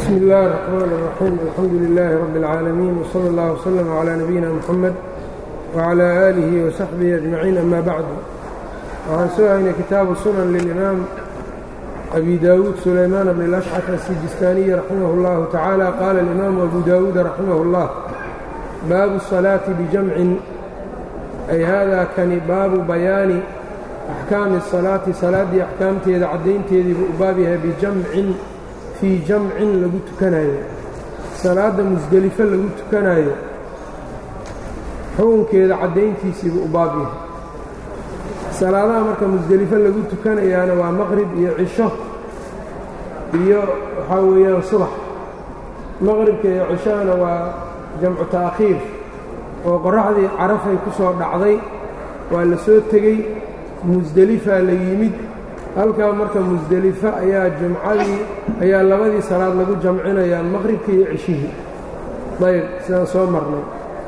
bsmi اllahi الرحmn الرaxيim alxamdu لilaahi rab اlcaalamiin wslى اllah wslm عlى nabiyina mxamed wعlى aalihi وsaxbihi أجmaciin ama bacdu waxaan soo haynay kitaabu sunan lilimaam abi dawuud sulaymaan bn اlأshcaf asijistaaniyi raximah اllahu tacaala qaala اlimaamu abu dawuud raximah اllah baabu الصalaaةi bijamcin ay hada kani baabu bayaani axkaami الصalaati salaaddii axkaamteeda caddaynteedii buu u baab yahay bijamcin fii jamcin lagu tukanayo salaadda musdelifo lagu tukanayo xukunkeeda caddayntiisiibuu u baab yahay salaadaha marka musdelifo lagu tukanayaana waa maqrib iyo cisho iyo waxaa weeyaan subax maqribka iyo cishahana waa jamcu ta'khiir oo qorraxdii carafay ku soo dhacday waa la soo tegey musdelifaa la yimid halkaa marka musdelifo ayaa jumcadii ayaa labadii salaad lagu jamcinayaa maqribkii iyo cishihii ayb sidaan soo marnay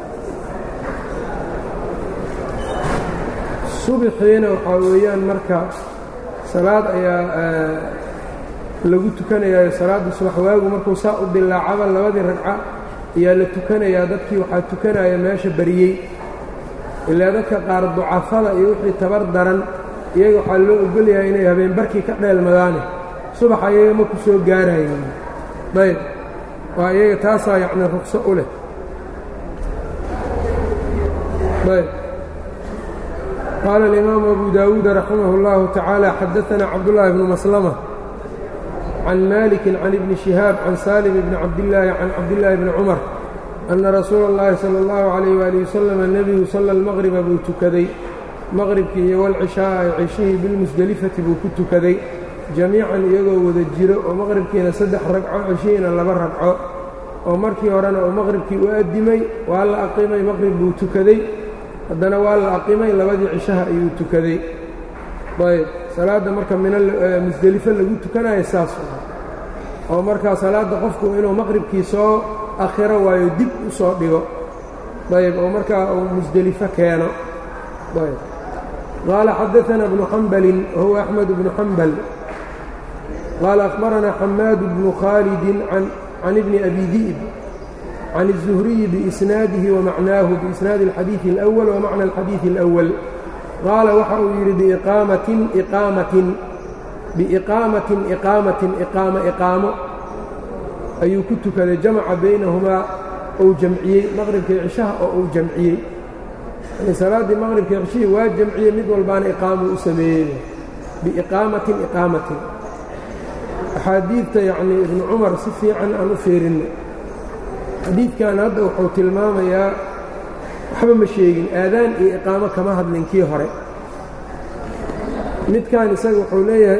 subaxiina waxaa weeyaan marka salaad ayaa lagu tukanayaayo salaaddii subax waagu markuu saa u dilaacaba labadii ragca ayaa la tukanayaa dadkii waxaa tukanaya meesha bariyey ilaa dadka qaar ducafada iyo wixii tabar daran iyaga waxaa loo ogolyahay inay habeen barkii ka dheelmadaane subax ayaga ma ku soo gaarayaan ayb waa iyaga taasaa yacni ruqso u leh ayb qaala alimaamu abu daawuud raximah اllahu tacaala xadaanaa cabdullaahi bnu maslama can maliki can ibni shihaab can saalim bni cabdillaahi can cabdillaahi bni cumar anna rasuula اllahi salى اllahu calayh waali wasalam nebigu sala almaqriba buu tukaday maqribkii iyo walcishaaa cishihii bilmusdelifati buu ku tukaday jamiican iyagoo wada jiro oo maqribkiina saddex ragco cishihiina laba ragco oo markii horena uu maqribkii u addimay waa la aqimay maqrib buu tukaday haddana waa la aqimay labadii cishaha ayuu tukaday ayb salaadda marka minmusdelifo lagu tukanayo saas oo markaa salaadda qofku inuu maqribkii soo akhiro waayo dib u soo dhigo ayb oo markaa uu musdelifo keeno ayb qaala xadaana bnu xambalin wahuwa axmed bnu xambal qaala akhbaranaa xamaad bnu khaalidin can ibni abi di'b can الzuhriyi biisnaadihi wamacnaahu biisnaadi اlxadiiثi اlأwal wamacna اlxadiiثi اlأwal qaala waxa uu yidhi biiqaamatin iqaamatin biiqaamatin iqaamatin iqaamo iqaamo ayuu ku tukaday jamaca baynahumaa ou jamciyey maqribkii cishaha oo uu jamciyey yani salaaddii maqribkii cishihii waa jamciyey mid walbaana iqaamuu u sameeyey biiqaamatin iqaamatin axaadiidta yacnii ibnu cumar si fiican aan u fiirinno xadiidkan hadda wuxuu tilmaamayaa waxba ma sheegin aadaan iyo iqaamo kama hadlin kii hore midkan isaga wuxuu leeyahay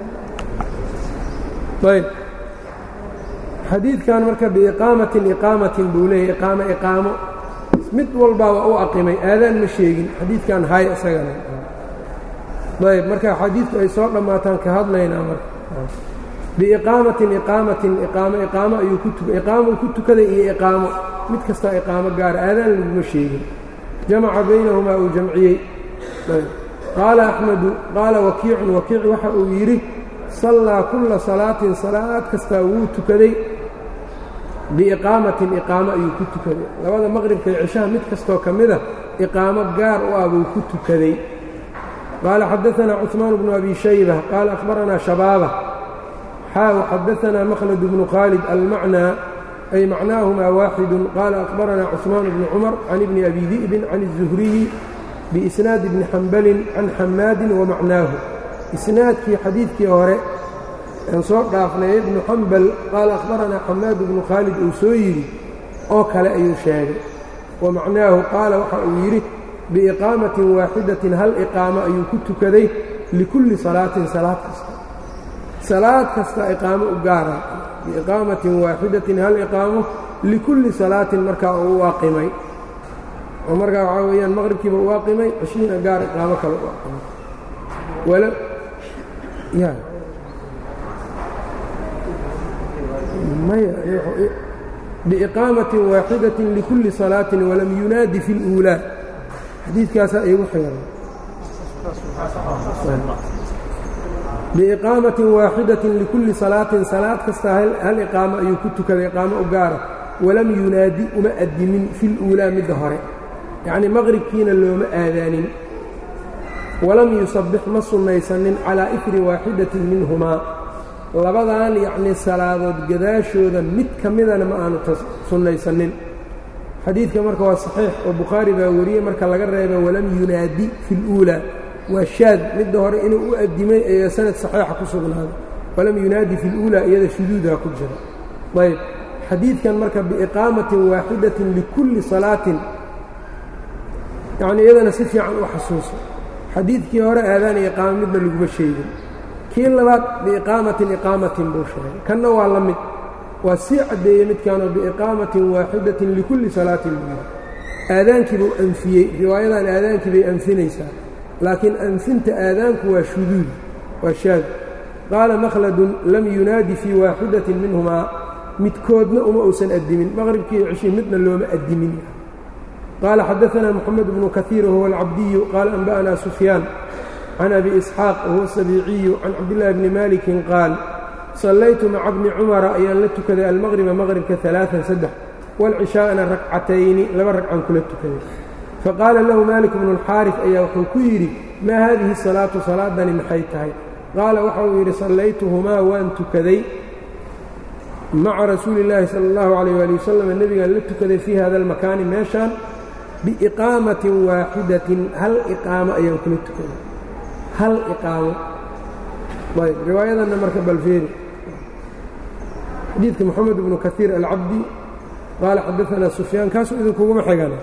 ayb xadiidkan marka biiqaamatin iqaamatin buu leeyahay iqaamo iqaamo mid walbaa waa u aqimay aadaan ma sheegin xadiidkan hay isagana ayb marka xadiidku ay soo dhammaataan ka hadlaynaa marka biiqaamatin iqaamatin iqaamo iqaamo ayuu ku tuka iqaamuu ku tukaday iyo iqaamo mid kastaa iqaamo gaara aadaan laguma sheegin jamaca baynahumaa uu jamciyey qaala axmedu qaala wakiicun wakiic waxa uu yidhi sallaa kulla salaatin salaad kastaa wuu tukaday biiqaamatin iqaamo ayuu ku tukaday labada maqribka iyo cishaha mid kastoo ka mida iqaamo gaar u ah buu ku tukaday qaala xadaanaa cuثmaan bnu abi shayba qaala akhbaranaa shabaaba xaaw xadaanaa makhlad bnu khaalid almacnaa ay macnaahumaa waaxidu qaala akhbaranaa cuثmaan bnu cumar can ibni abi di'bin can الzuhriyi biisnaadi bni xambalin can xamaadin wamacnaahu isnaadkii xadiidkii hore aan soo dhaafnay ibnu xambal qaala akhbaranaa xamaad bnu khaalid uu soo yidhi oo kale ayuu sheegay wa macnaahu qaala waxa uu yidhi biiqaamatin waaxidatin hal iqaamo ayuu ku tukaday likulli salaatin salaad kasta salaad kasta iqaamo u gaara biiqaamatin waaxidatin hal iqaamo likulli salaatin markaa uu u aqimay oo markaa waxaa weeyaan maqribkiiba u aqimay cishihiina gaar iqaamo kale u aqimay wala ya maya biiqaamatin waaxidatin likulli salaatin walam yunaadi fi اluulaa xadiidkaasaa iigu xiran biiqaamatin waaxidatin likulli salaatin salaad kasta hal iqaamo ayuu ku tukaday iqaamo u gaara walam yunaadi uma addimin fil uulaa midda hore yacnii maqribkiina looma aadaanin walam yusabbix ma sunnaysanin calaa ifri waaxidatin minhumaa labadan yacnii salaadood gadaashooda mid ka midana ma aanu sunnaysanin xadiidka marka waa saxiix oo bukhaari baa wariyey marka laga reeba walam yunaadi fi luulaa waa shaad midda hore inuu u addimay ayaa sanad saxiixa ku sugnaaday walam yunaadi fi luulaa iyada shuduudaa ku jira ayb xadiidkan marka biiqaamatin waaxidatin likulli salaatin yacnii iyadana si fiican u xasuuso xadiidkii hore aadaan iyo iqaamo midna laguma sheegin kii labaad biiqaamatin iqaamatin buu sheegay kanna waa la mid waa sii caddeeyey midkaanoo biiqaamatin waaxidatin likulli salaatin buu yidhi aadaankii buu anfiyey riwaayadan aadaankii bay anfinaysaa laakiin anfinta aadaanku waa shuduud waa shaad qaala makhladun lam yunaadi fii waaxidatin minhumaa midkoodna uma uusan addimin maqribkiiyo ceshii midna looma addimin qaala xadaanaa moxamed bnu kaiir wahuwa alcabdiyu qaala anba'anaa sufyaan can abi isxaaq wahuwa asabiiciyu can cabdillaahi bni maalikin qaal sallaytu maca bni cumara ayaan la tukaday almaqriba maqribka alaaan saddex waalcishaa'ana rakcatayni laba ragcan kula tukaday faqaala lahu maalik bnu alxaarif ayaa wuxuu ku yidhi maa haadihi salaatu salaadani maxay tahay qaala waxa uu yidhi sallaytuhumaa waan tukaday maca rasuuli illaahi sala allahu calayh waali wasalam nebigaan la tukaday fii hada almakaani meeshaan biiqaamatin waaxidatin hal iqaamo ayaan kula tukaday hal iqaamo ayb riwaayadanna marka balfeeri xadiidka moxamed bnu kaiir alcabdi qaala xadaanaa sufyaan kaasuu idinkuguma xigana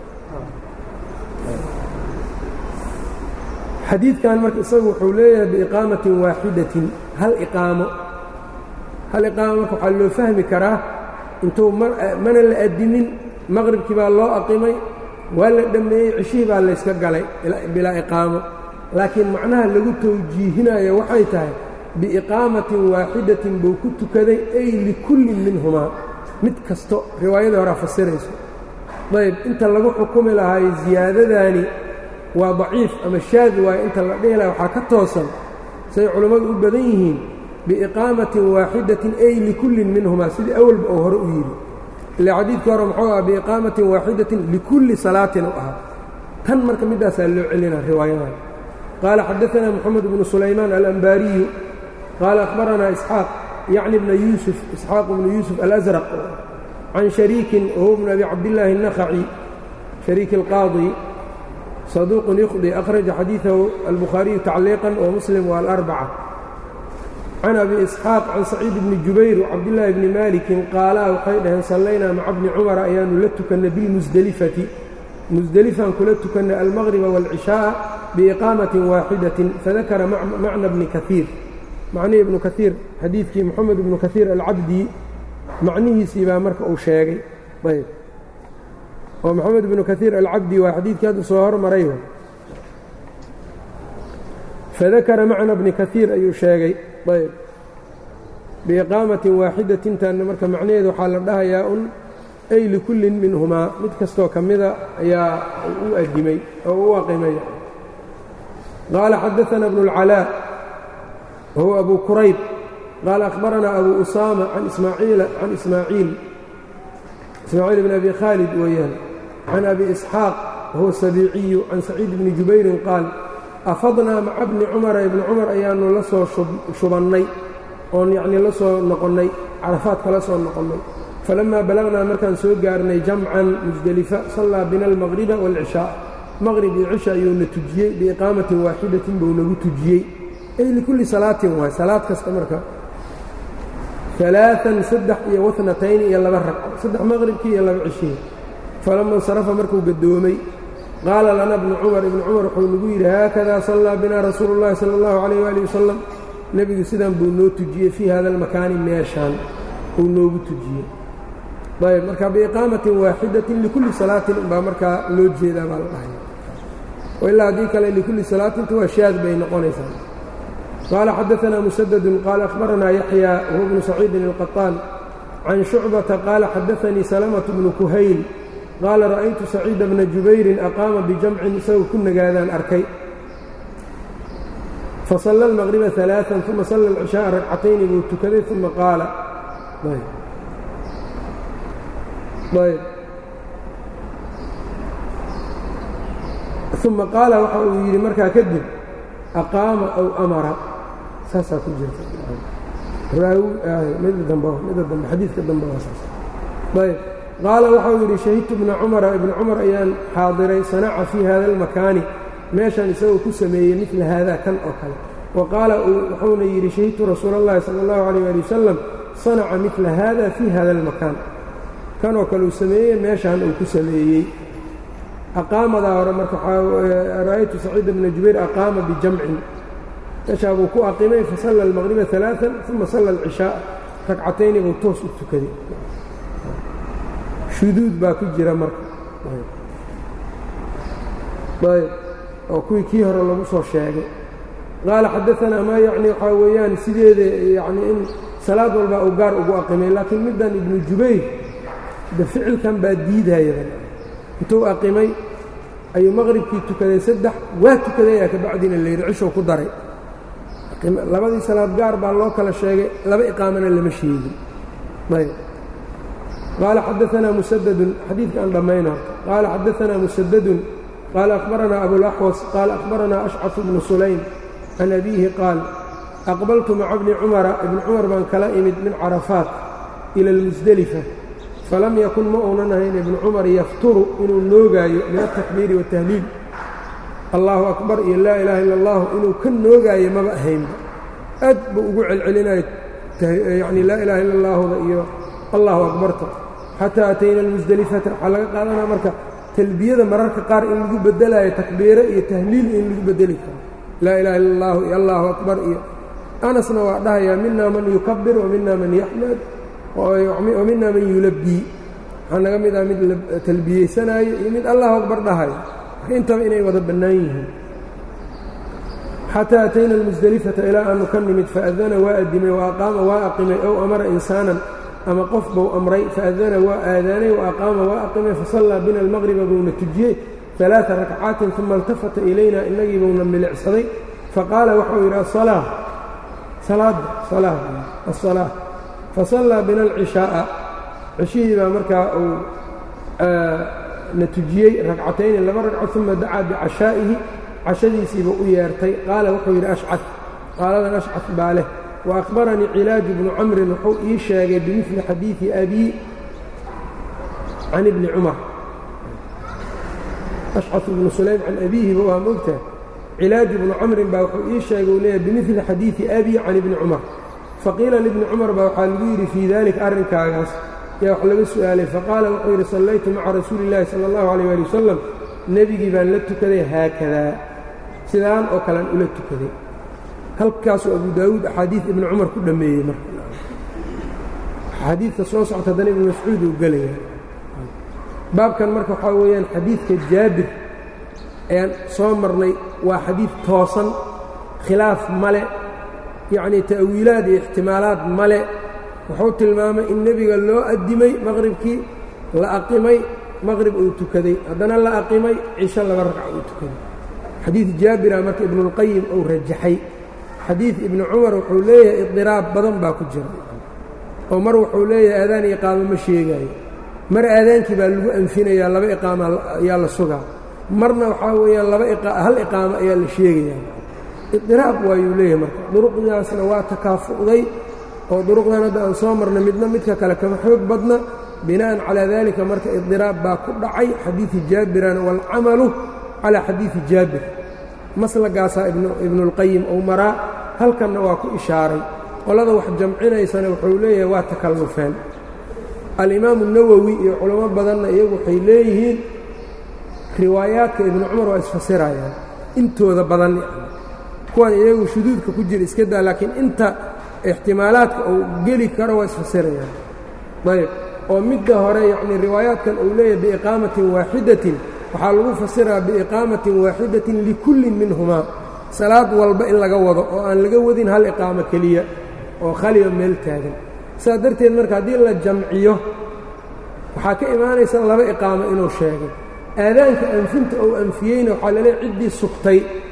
xadiidkan marka isagu wuxuu leeyahay biiqaamatin waaxidatin hal iqaamo hal iqaamo marka waxaa loo fahmi karaa intuu mana la addimin maqribkii baa loo aqimay waa la dhammeeyey ceshihii baa layska galay bilaa iqaamo laakiin macnaha lagu tawjiihinayo waxay tahay biiqaamatin waaxidatin buu ku tukaday ay likullin minhumaa mid kasto riwaayadii horaa fasirayso ayb inta lagu xukumi lahaay ziyaadadaani waa daciif ama shaadi waayo inta la dhihi laha waxaa ka toosan say culammadu u badan yihiin biiqaamatin waaxidatin ay likullin minhumaa sidii awalba oo hore u yidhi ila xadiidkii hore muxuu aha biiqaamatin waaxidatin likulli salaatin u ahaa tan marka middaasaa loo celina riwaayadan qaala xadaanaa moxamed bnu sulaymaan alambaariyu qaala akhbaranaa isxaaq yacni bna yuusuf isxaaq bnu yuusuf alasraq can shariikin wahuwa bnu abi cabdillaahi الnakhaci shariiki اlqaadi saduuqun yukhdi akhraja xadiidahu albukhaariyu tacliiqan wa muslim waalarbaca can abi isxaaq can saciid bni jubayr wcabdillaahi bni maalikin qaalaa waxay dhaheen sallaynaa maca bni cumara ayaanu la tukannay bilmusdelifati musdelifaan kula tukannay almaqriba waalcishaaءa biiqaamatin waaxidatin fadakara macna bni kaiir macnihii ibnu kaiir xadiidkii moxamed ibnu kaiir alcabdi macnihiisii baa marka uu sheegay ayb oo moxamed ibnu kaiir alcabdi waa xadiidkii hadda soo hormaray fadakara macna bni kaiir ayuu sheegay ayb biiqaamatin waaxidatintanna marka macnaheedu waxaa la dhahayaa un ay likullin minhumaa mid kastoo ka mida ayaa u addimay oo u aqimay qaala xadaana bnu اlcalaa wahuwa abu kurayb qaala akhbaranaa abu usaama can ismaaciila can ismaaciil ismaaciil bn abi khaalid weeyaan can abi isxaaq wahuwa sabiiciyu can saciid bni jubayrin qaal afadnaa maca bni cumara ibni cumar ayaanu la soo shubannay oon yacnii la soo noqonnay carafaadka la soo noqonnay falammaa balagnaa markaan soo gaarnay jamcan musdelifa sallaa bina almaqriba waalcishaa maqrib iyo cisha ayuuna tujiyey biiqaamatin waaxidatin buu nagu tujiyey ay likulli salaatin waay salaad kasta marka alaaan saddex iyo wanatayni iyo laba ragco saddex maqribkii iyo laba cishihii falama insarafa markuu gadoomay qaala lana bnu cumar ibnu cumar wuxuu nagu yidhi haakadaa sallaa binaa rasuulu llahi sala allahu calayh waali wasalam nebigu sidan buu noo tujiyey fii hada almakaani meeshaan uu noogu tujiyey ayb marka biiqaamatin waaxidatin likulli salaatin umbaa markaa loo jeedaa baa la dhahaya ilaa haddii kale likulli salaatinta waa shaad bay noqonaysaa qaala xadaanaa musadadun qaala akhbaranaa yaxya wahuwa bnu saciidin alqaطaan can shucbata qaala xadaanii salamatu bnu kuhayl qaala ra'aytu saciida bna jubayrin aqaama bijamcin isagoo ku nagaadaan arkay fasalla almaqriba alaaan uma salla alcishaaa ragcatayni buu tukaday uma qaala ayb uma qaala waxa uu yidhi markaa kadib aqaama aw amara saasaa ku jirta mida dambe mida dambe xadiidka dambe waa saas ayb qaala waxau yidhi shahidtu ibna cumara ibna cumar ayaan xaadiray sanaca fii hada almakaani meeshan isagoo ku sameeyey midla haadaa kan oo kale wa qaala wuxuuna yidhi shahidtu rasuula اllahi sala اllahu alayh ali wasalam sanaca midla hada fii hada almakaan kanoo kale uu sameeyey meeshaan uu ku sameeyey aqaamadaa hore marka ra'aytu saciid bna jubayr aqaama bijamcin meeshaa buu ku aqimay fasalla almaqriba alaaan uma salla alcishaaa ragcatayni buu toos u tukaday shuduud baa ku jira marka ayb oo kuwii kii hore lagu soo sheegay qaala xadaanaa maa yacni waxaa weeyaan sideeda yani in salaad walbaa uu gaar ugu aqimay laakiin middan ibnu jubayr de ficilkan baa diidayaba intuu aqimay ayuu maqribkii tukaday saddex waa tukadayaa kabacdina layidhi cishow ku daray labadii salaad gaar baa loo kala sheegay laba iqaamana lama sheegin ayb qaala xadaanaa musadadun xadiidka aan dhammayna qaala xadaanaa musadadun qaala akhbaranaa abulaxwas qaala akhbaranaa ashcafu bnu sulaym can abiihi qaal aqbaltu maca bni cumara ibni cumar baan kala imid min carafaat ila almusdelifa falam yakun ma uunan ahayn ibnu cumar yafturu inuu noogaayo min altakbiiri waatahliil allaahu akbar iyo laa ilaaha illa allahu inuu ka noogaayo maba ahaynba aad buu ugu celcelinayo yacni laa ilaha illa allaahuda iyo allahu akbarta xataa atayna almusdelifata waxaa laga qaadanaa marka talbiyada mararka qaar in lagu beddelaayo takbiire iyo tahliil in lagu beddeli karo laa ilaha illa allahu iyo allahu akbar iyo anasna waa dhahayaa mina man yukabir wa mina man yaxmad wa mina man yulabbii waxaa naga mid ah mid talbiyeysanaayo iyo mid allahu akbar dhahayo marka intaba inay wada bannaan yihiin xataa atayna almusdelifata ilaa aanu ka nimid faadana waa addimay wa aqaama waa aqimay ow amara insaanan ama qof buu amray faadana waa aadaanay wa aqaama waa aqimay fasallaa bina almaqriba buuna tujiyey alaaa rakcaatin uma iltafata ilayna inagii buuna milicsaday faqaala waxau yidhi asalaa salaadda salaa asalaa fasallaa bina alcishaa'a cishihii baa markaa uu na tujiyey ragcatayni laba ragco uma dacaa bicashaa'ihi cashadiisiiba u yeertay qaala wuxuu yidhi ashcad qaaladan ashcad baa leh wa akhbaranii cilaaju bnu camrin wuxuu ii sheegay bimidli xadiidi abii can ibni cumar ashcad ibnu sulaym can abiihiba waa moogtaha cilaaju bnu camrin baa wuxuu ii sheegay uu leeyahay bimidli xadiidi abii can ibni cumar faqiila libni cumar baa waxaa lagu yidhi fii daalika arrinkaagaas yaa wax laga su'aalay faqaala wuxuu yidhi sallaytu maca rasuuli illaahi sala allahu calayh ali wasalam nebigii baan la tukaday haakadaa sidaan oo kalean ula tukaday halkaasuu abu daawuud axaadiid ibni cumar ku dhammeeyey marka xadiidka soo socta haddana ibnu mascuud uu gelaya baabkan marka waxaa weeyaan xadiidka jaabir ayaan soo marnay waa xadiid toosan khilaaf male yacnii ta'wiilaad iyo ixtimaalaad male wuxuu tilmaamay in nebiga loo addimay maqribkii la aqimay maqrib uu tukaday haddana la aqimay cisho laba ragca uu tukaday xadiid jaabira marka ibnuulqayim uu rajaxay xadiid ibni cumar wuxuu leeyahay idiraab badan baa ku jira oo mar wuxuu leeyahay aadaan iqaamo ma sheegaayo mar aadaankii baa lagu anfinayaa laba iqaama ayaa la sugaa marna waxaa weeyaan laba hal iqaamo ayaa la sheegayaa idiraab waayuu leeyahay marka duruqdaasna waa takaafu'day oo duruqdan hadda aan soo marnay midna midka kale kama xoog badna bina'an calaa dalika marka idiraab baa ku dhacay xadiidi jaabirana waalcamalu calaa xadiidi jaabir maslagaasaa ibnuulqayim ou maraa halkanna waa ku ishaaray qolada wax jamcinaysana wuxuu leeyahay waa takallufeen alimaamu nawowi iyo culamo badanna iyagu waxay leeyihiin riwaayaadka ibnu cumar waa isfasirayaan intooda badan yani kuwan iyagu shuduudka ku jira iska daa laakiin inta ixtimaalaadka uu geli karo waa isfasirayaan ayb oo midda hore yacnii riwaayaadkan uu leeyahay biiqaamatin waaxidatin waxaa lagu fasiraa biiqaamatin waaxidatin likullin minhumaa salaad walba in laga wado oo aan laga wadin hal iqaamo keliya oo khaliba meel taagan saas darteed marka haddii la jamciyo waxaa ka imaanaysa laba iqaamo inuu sheegay aadaanka anfinta ou anfiyeyna waxaa laleeay ciddii sugtay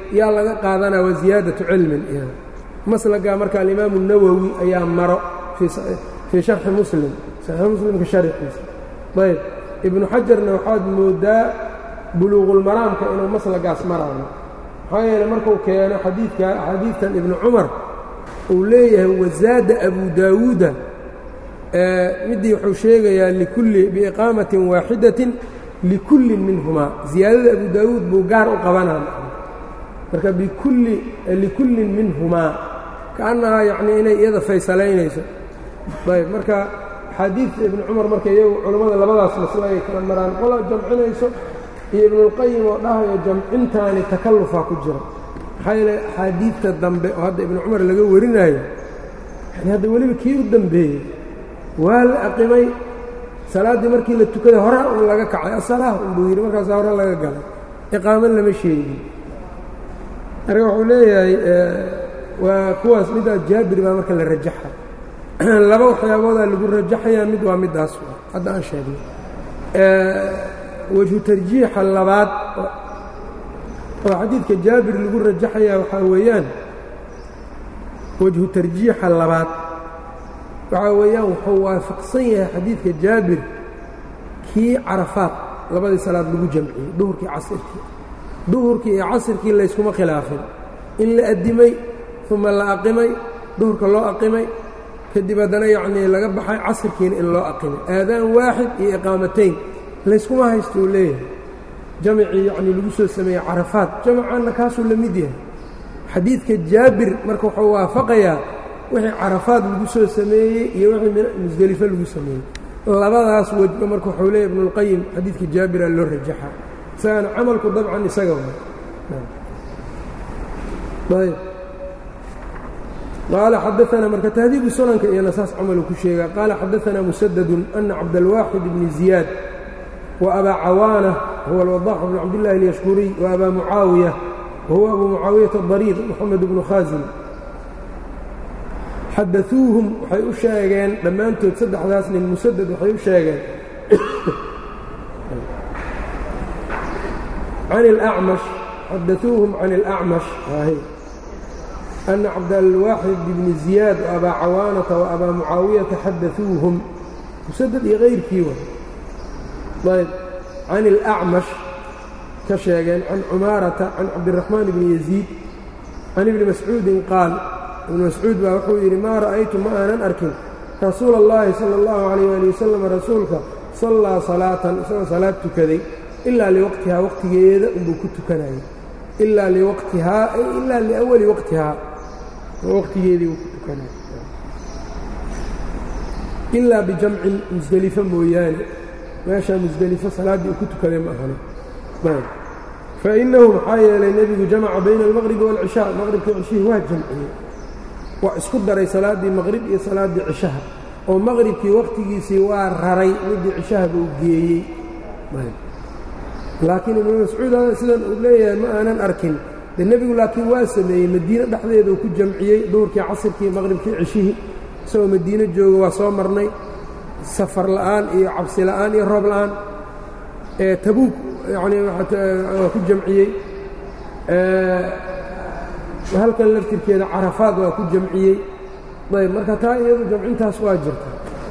yaa laga qaadanaa waa ziyaadatu cilmin maslagaa marka alimaamu nawowi ayaa maro fii sharxi muslim saxiix muslimka sharxiisa ayb ibnu xajarna waxaad moodaa buluuqulmaraamka inuu maslagaas maraayo maxaa yeele markuu keeno xadiidka xadiidkan ibnu cumar uu leeyahay wazaada abu daawuuda middii wuxuu sheegayaa likulli biiqaamatin waaxidatin likullin minhumaa ziyaadada abu daawuud buu gaar u qabanaa marka bikulli likullin minhumaa kaannahaa yacnii inay iyada faysalaynayso ayb marka axaadiidta ibnu cumar marka iyagu culammada labadaas maslo ay kala maraan qola jamcinayso iyo ibnuulqayim oo dhahayo jamcintaani takallufaa ku jira maxaa yeele axaadiidta dambe oo hadda ibnu cumar laga warinayo yani hadda weliba kii u dambeeyey waa la aqimay salaaddii markii la tukaday hore un laga kacay asalaah unbuu yidhi markaasaa hore laga galay iqaaman lama sheegin marka wuxuu leeyahay waa kuwaas middaa jaabir baa marka la rajaxa laba waxyaaboodaa lagu rajaxayaa mid waa middaas hadda aan sheegnay wejhu tarjiixa labaad oo xadiidka jaabir lagu rajaxayaa waxaa weeyaan wejhu tarjiixa labaad waxaa weeyaan wuxuu waafaqsan yahay xadiidka jaabir kii carafaad labadii salaad lagu jamciyey duhurkii casirkii duhurkii iyo casirkii layskuma khilaafin in la addimay uma la aqimay duhurka loo aqimay kadib haddana yacnii laga baxay casirkiina in loo aqimay aadaan waaxid iyo iqaamatayn layskuma haysto uu leeyahay jamacii yacnii lagu soo sameeyey carafaad jamacaanna kaasuu la mid yahay xadiidka jaabir marka wuxuu waafaqayaa wixii carafaad lagu soo sameeyey iyo wixii musdelifo lagu sameeyey labadaas wejba marka wuxuu leeyahy ibnuulqayim xadiidka jaabira loo rajaxa isagana camalku dabcan isaga ayb qaala xadaanaa marka tahdiibu sunanka iyana saas camalu ku sheegaa qaala xadaanaa musadadun ana cabdalwaaxid bni ziyaad wa abaa cawaana huwa alwadaax bnu cabdillahi alyashkuriy wa abaa mucaawiya wahuwa abu mucaawiyata adariir moxamed bnu khaasim xadauuhum waxay u sheegeen dhammaantood saddexdaas nin musadad waxay u sheegeen can اlأcmash xadauuhum can اlأcmash ana cabdalwaaxid bni ziyaad وabaa cawaanata وabaa mucaawiyata xadauuhum musadad iyo kayrkii wa ayb can اlأcmash ka sheegeen can cumaarata can cabdiraxmaan bni yaziid can ibni mascuudin qaal ibnu mascuud baa wuxuu yidhi maa ra'aytu ma aanan arkin rasuula اllaahi sala اllahu calayh ali wasalam rasuulka sallaa salaatan isagoo salaad tukaday ilaa liwaqtihaa waqtigeeda unbuu ku tukanayay ilaa liwaqtihaa ay ilaa liawali waqtihaa waqtigeedii uu ku tukanayay ilaa bijamcin musdelifo mooyaane meeshaa musdelifo salaaddii uu ku tukaday ma ahani fa innahu maxaa yeelay nebigu jamaca bayna almaqribi waalcishaa maqribkii cishihii waa jamciyey waa isku daray salaaddii maqrib iyo salaaddii cishaha oo maqribkii wakhtigiisii waa raray midii cishaha buu geeyey laakiin ibnu mascuud sidan uu leeyahay ma aanan arkin de nebigu laakiin waa sameeyey madiine dhexdeeda uu ku jamciyey duhurkii casirkii maqribkii cishihii isagoo madiine jooga waa soo marnay safar la'aan iyo cabsi la'aan iyo roob la'aan ee tabuug yacnii waa ku jamciyey halkan laftirkeeda carafaad waa ku jamciyey ayb marka taa iyadu jamcintaas waa jirta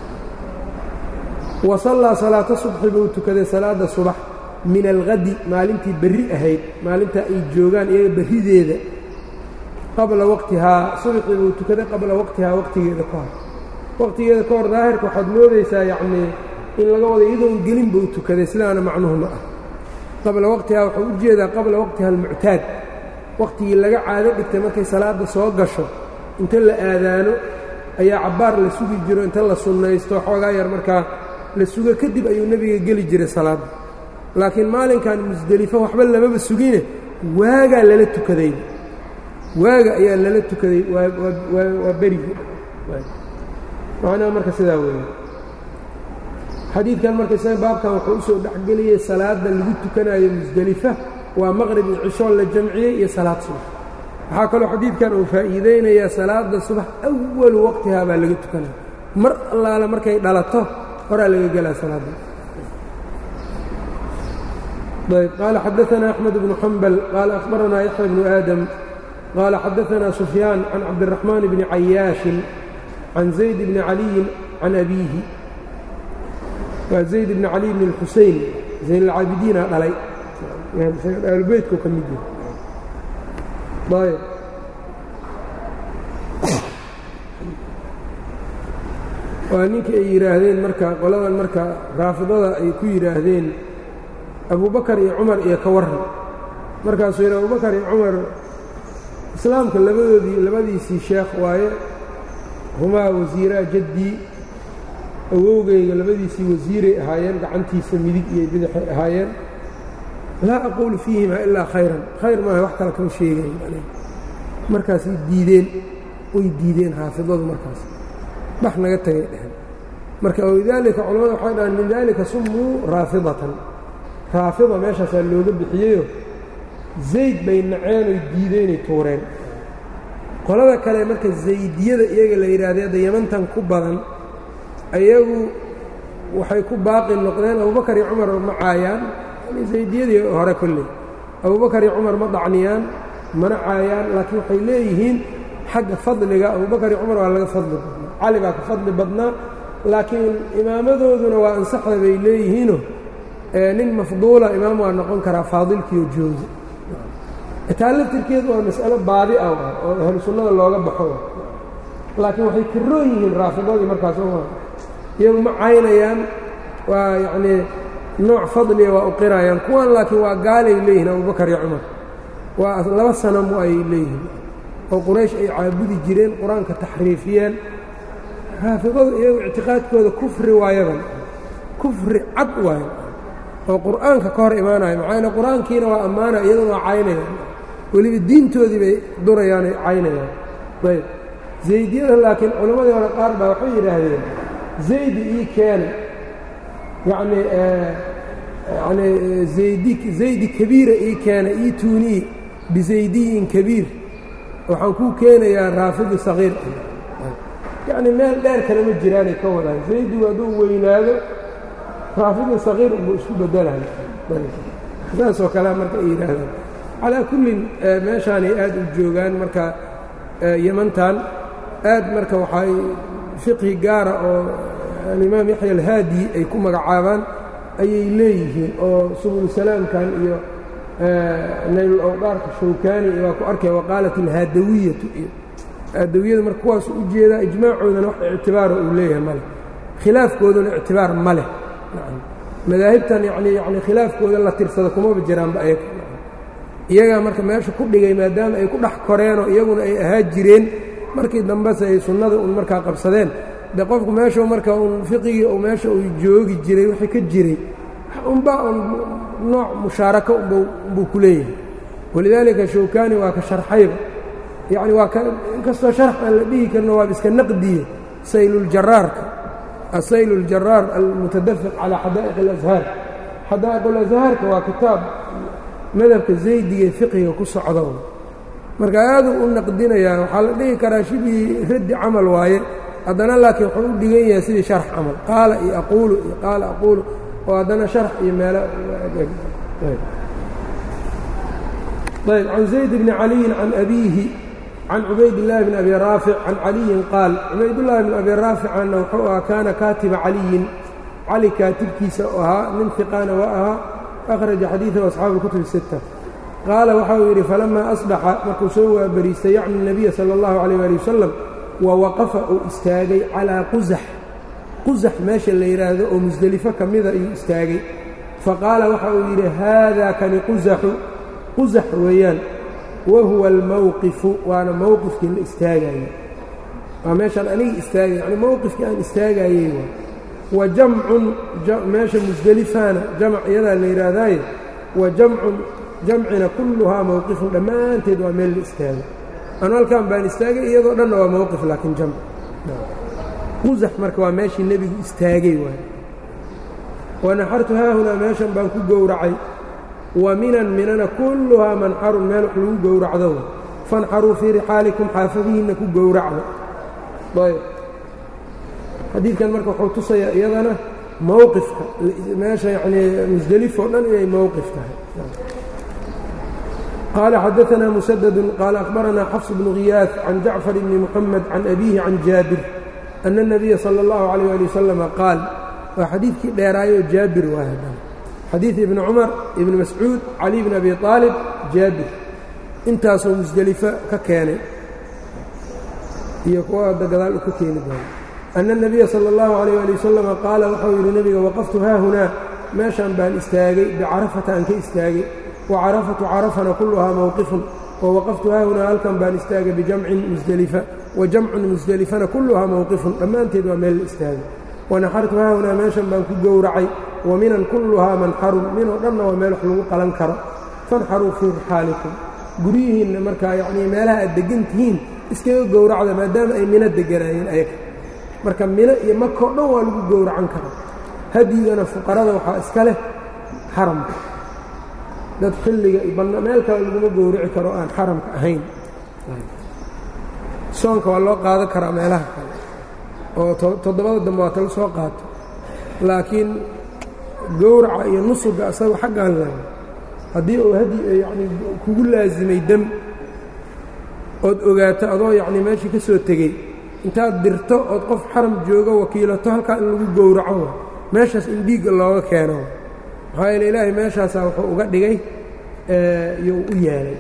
wa sallaa salaata subxi buu tukaday salaadda subax min alhadi maalintii berri ahayd maalintaa ay joogaan iyaga berrideeda qabla waqtihaa subxii buu tukaday qabla waqtihaa waqtigeeda ka hor waqtigeeda ka hor daahirka waxaad moodaysaa yacnii in laga wada iyadoon gelin buu tukaday sidaana macnuhu ma ah qabla waqtihaa wuxuu u jeedaa qabla waqtiha almuctaad waqtigii laga caado dhigtay markay salaadda soo gasho inta la aadaano ayaa cabbaar la sugi jiro inta la sunnaysto xoogaa yar markaa la sugo kadib ayuu nebiga geli jiray salaadda laakiin maalinkan musdelifo waxba lamaba sugine waagaa lala tukadayba waaga ayaa lala tukaday waa berigi macnaha marka sidaa weeye xadiidkan marka isaga baabkan wuxuu usoo dhexgeliyey salaadda lagu tukanayo musdelifa waa maqrib iyo cishoon la jamciyey iyo salaad subax waxaa kaloo xadiidkan uu faa'iideynayaa salaadda subax awalu waqtihaa baa laga tukanaya mar allaala markay dhalato horaa laga gelaa salaadda ayb qaala xadaثna أxmed bnu xambal qaala akhbarana yaxya bnu aadam qaala xadaثna sufyaan can cabdالraxmaan bni cayaashin can zayd bni caliyin can abiihi waa zayd bni cali bn اlxusein zayn اlcaabidiina dhalay aalubeytku ka mid yahay waa ninkii ay yidhaahdeen marka qoladan marka raafidada ay ku yidhaahdeen abubakar iyo cumar iyo ka warran markaasuu yidhi abubakar iyo cumar islaamka labadoodii labadiisii sheekh waaye humaa wasiiraa jaddii awowgayga labadiisii wasiiray ahaayeen gacantiisa midig iyo bidixay ahaayeen laa aquulu fiihima ilaa khayran khayr maaha wax kale kama sheegayn markaasay diideen way diideen raafidadu markaas bax naga tagay dheheen marka walidaalika culamada waxay dhahaan min daalika summuu raafidatan raafida meeshaasaa looga bixiyeyo zayd bay naceen oy diideenay tuureen qolada kale marka zaydiyada iyaga la yidhahdee hadda yamantan ku badan ayagu waxay ku baaqi noqdeen abubakar iyo cumar ma caayaan zaydiyadii hore kolley abubakar iyo cumar ma dacniyaan mana caayaan laakiin waxay leeyihiin xagga fadliga abubakar iyo cumar waa laga fadli badnaa cali baa ka fadli badnaa laakiin imaamadooduna waa ansaxda bay leeyihiino nin mafduula imaam waa noqon karaa faadilkiiyo joogi taa laftirkeedu waa mas'alo baadi ah oo ahlu sunnada looga baxo laakiin waxay karoon yihiin raafidadii markaas iyagu ma caynayaan waa yacnii nooc fadliga waa u qirayaan kuwan laakiin waa gaalay leeyihiin abubakar iyo cumar waa laba sanamu ay leeyihiin oo quraysh ay caabudi jireen qur-aanka taxriifiyeen raafidadu iyagu ictiqaadkooda kufri waayadan kufri cad waayo oo qur'aanka ka hor imaanayo maxaa yeele qur-aankiina waa ammaana iyaduna waa caynayaan weliba diintoodii bay durayaan ay caynayaan ayb zaydiyada laakiin culammadii hore qaar baa waxay yidhaahdeen zaydi ii keena yacnii yani zaydi zaydi kabiira ii keena ii tuunii bizaydiyin kabiir waxaan kuu keenayaa raafidi sagiir yacni meel dheer kale ma jiraanay ka wadaan zaydigu hadduu weynaado raafidi sagiir unbuu isku bedelayo saasoo kalea marka ay yidhaahdaan calaa kullin meeshaanay aad u joogaan marka yamantan aad marka waxay fiqhi gaara oo alimaam yaxya alhaadi ay ku magacaabaan ayay leeyihiin oo subulusalaamkan iyo naylulawdaarka shawkaani waa ku arkaya waqaalat alhaadawiyatu iyo haadawiyada marka kuwaasu u jeedaa ijmaacoodana wax ictibaara uu leeyahay maleh khilaafkooduna ictibaar ma leh madaahibtan yani yani khilaafkooda la tirsada kumaba jiraanba ayaga iyagaa marka meesha ku dhigay maadaama ay ku dhex koreenoo iyaguna ay ahaa jireen markii dambese ay sunnada un markaa qabsadeen de qofku meeshuu marka un fiqigii u meesha uu joogi jiray wixii ka jiray unbaa un nooc mushaaraka unbuu ku leeyahay walidaalika shawkaani waa ka sharxayba yacni waa ka inkastoo sharx aan la dhihi karno waaba iska naqdiye sayluljaraarka asayl اljaraar almutadafiq calى xadaa'iq اlazhaar xadaa'iq اlazhaarka waa kitaab madhabka zaydiga fiqiga ku socdo marka aaduu u naqdinayaa waxaa la dhihi karaa shibii raddi camal waaye haddana laakiin wuxuu u dhigan yahay sidii sharx camal qaala iyo aquulu iyo qaala aquulu oo haddana sharx iyo meelo ayb can zayd bni caliyin can abiihi can cubayd illaahi bn abi raafic can caliyin qaal cubaydullaahi bn abi raaficanna wuxuu ahaa kaana kaatiba caliyin cali kaatibkiisa ahaa nin fiqaana waa ahaa akhraja xadiidahu asxaabu اlkutubi sita qaala waxa uu yidhi falamaa asbaxa markuu soo waabariistay yacni nabiya sala اllahu calayh ali wasalam wa waqafa uu istaagay calaa qusax qusax meesha la yidhaahdo oo musdelifo ka mida ayuu istaagay faqaala waxa uu yidhi haada kani qusaxu qusax weeyaan wa huwa almowqifu waana mowqifkii la istaagayey waa meeshaan aniga istaagay yani mowqifkii aan istaagayey waa wa jamcun meesha musdelifaana jamc iyadaa la yidhaahdaaye wa jamcun jamcina kulluhaa mowqifun dhammaanteed waa meel la istaagay anu halkan baan istaagay iyadoo dhanna waa mowqif laakiin jamc qusax marka waa meeshii nebigu istaagay waay wanaxartu haahunaa meeshan baan ku gowracay wa minan minana kulluhaa manxarun meel wax lagu gowracdo fanxaruu fii rixaalikum xaafadihiinna ku gowracda ayb xadiidkan marka wuxuu tusayaa iyadana mowqifka meesha yanii musdelif oo dhan inay mowqif tahay qaala xadaanaa musadadun qaala akhbaranaa xafs bnu khiyaas can jacfar bni muxamed can abiihi can jaabir ana الnabiya salى اllahu عalيyه ali wasalama qaal waa xadiidkii dheeraayo jaabir waa hadan xadiid ibni cumar ibni mascuud cali bn abi aalib jaabir intaasoo musdelifo ka keenay iyo kuwa hadda gadaal u ka keeni doono ana الnabiya salى اllahu عalيyه ali wasalama qaala waxau yidhi nebiga waqaftu haahunaa meeshaan baan istaagay bicarafata aan ka istaagay wacarafatu carafana kulluhaa mowqifun wawaqaftu haahunaa halkan baan istaagay bijamcin musdelifa wa jamcun musdelifana kulluhaa mowqifun dhammaanteed waa meel la istaagay wanaxartu haahunaa meeshan baan ku gowracay wa minan kulluhaa manxarun minoo dhanna waa meel wax lagu qalan karo fanxaruu fii rixaalikum guryihiinna markaa yacnii meelaha aad deggan tihiin iskaga gowracda maadaama ay mino deganaayeen ayaga marka mino iyo makoo dhan waa lagu gowracan karaa hadyigana fuqarada waxaa iska leh xaramka dad xilliga meel kale laguma gowrici karo aan xaramka ahayn soonka waa loo qaadan karaa meelaha kale oo toddobada dambe waa tala soo qaato laakiin gowraca iyo nusuga asaga xaggaan lahay haddii uu hadi yacni kugu laasimay dem ood ogaato adoo yacni meeshii ka soo tegey intaad dirto ood qof xaram joogo wakiilato halkaa in lagu gowraco meeshaas in dhiigga looga keeno maxaa yeele ilaahay meeshaasaa wuxuu uga dhigay iyou u yeelay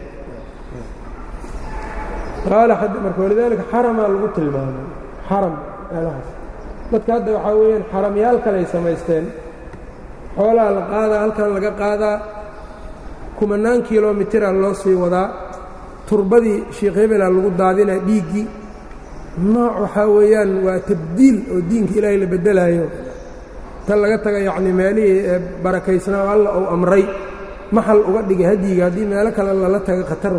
qaala marka walidaalika xaramaa lagu tilmaamay xaram meelahaas dadka hadda waxaa weeyaan xaramyaal kaley samaysteen xoolaha la qaadaa halkan laga qaadaa kumanaan kilomitira loo sii wadaa turbadii sheikh hebela lagu daadinaa dhiiggii nooc waxaa weeyaan waa tabdiil oo diinka ilaahay la beddelaayo tan laga taga yacni meelihii ee barakaysnaa alla uu amray maxal uga dhigay hadyiga haddii meelo kale lala taga khatar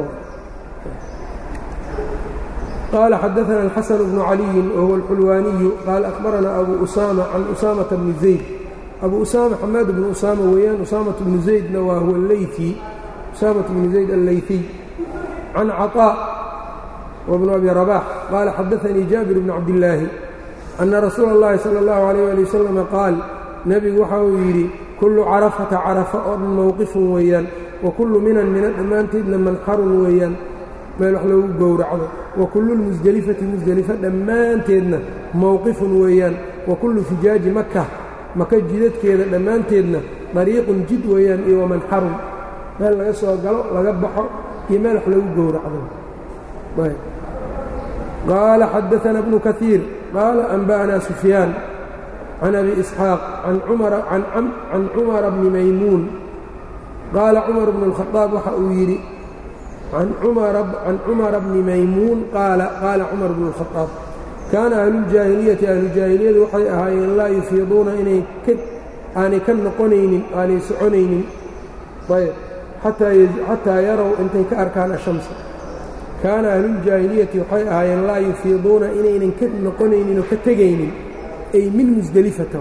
qaala xadaثana الxasan bnu caliyin wahuwa اlxulwaaniyu qaala akhbaranaa abu usaama can usaamata bni zayd abu usaama xamaad bnu usaama weeyaan usaamaة bnu zaydna waa huwa اleyثi usaamaة bnu zayd alleyثiy can caطاء wbnu abi rabax qaala xadaثanii jaabir bn cabdillaahi ana rasuula اllahi salى اllahu عalيyه ali wasalam qaal nebigu waxa uu yidhi kullu carafata carafa oo dhan mowqifun weeyaan wa kullu minan mina dhammaanteedna manxarun weeyaan meel wax loogu gowracdo wa kullu lmusdelifati musdelifa dhammaanteedna mowqifun weeyaan wa kullu fijaaji maka maka jidadkeeda dhammaanteedna dariiqun jid weeyaan iyo wamanxarun meel laga soo galo laga baxo iyo meel wax loogu gowracdo qaala xadaana bnu kaiir qaala anba'anaa sufyaan can abi isxaaq can cumara bni maymuun qaala cumar bnu اlkhadaab waxa uu yidhi can cumara bni maymuun qaala qaala cumar bnu اlkhadaab kaana ahluuljaahiliyati ahlujaahiliyadu waxay ahaayeen laa yufiiduuna inay aanay ka noqonaynin aanay soconaynin ayb xataa yarow intay ka arkaan ashamsa kaana ahluuljaahiliyati waxay ahaayeen laa yufiiduuna inaynan ka noqonaynin oo ka tegaynin ay min musdelifata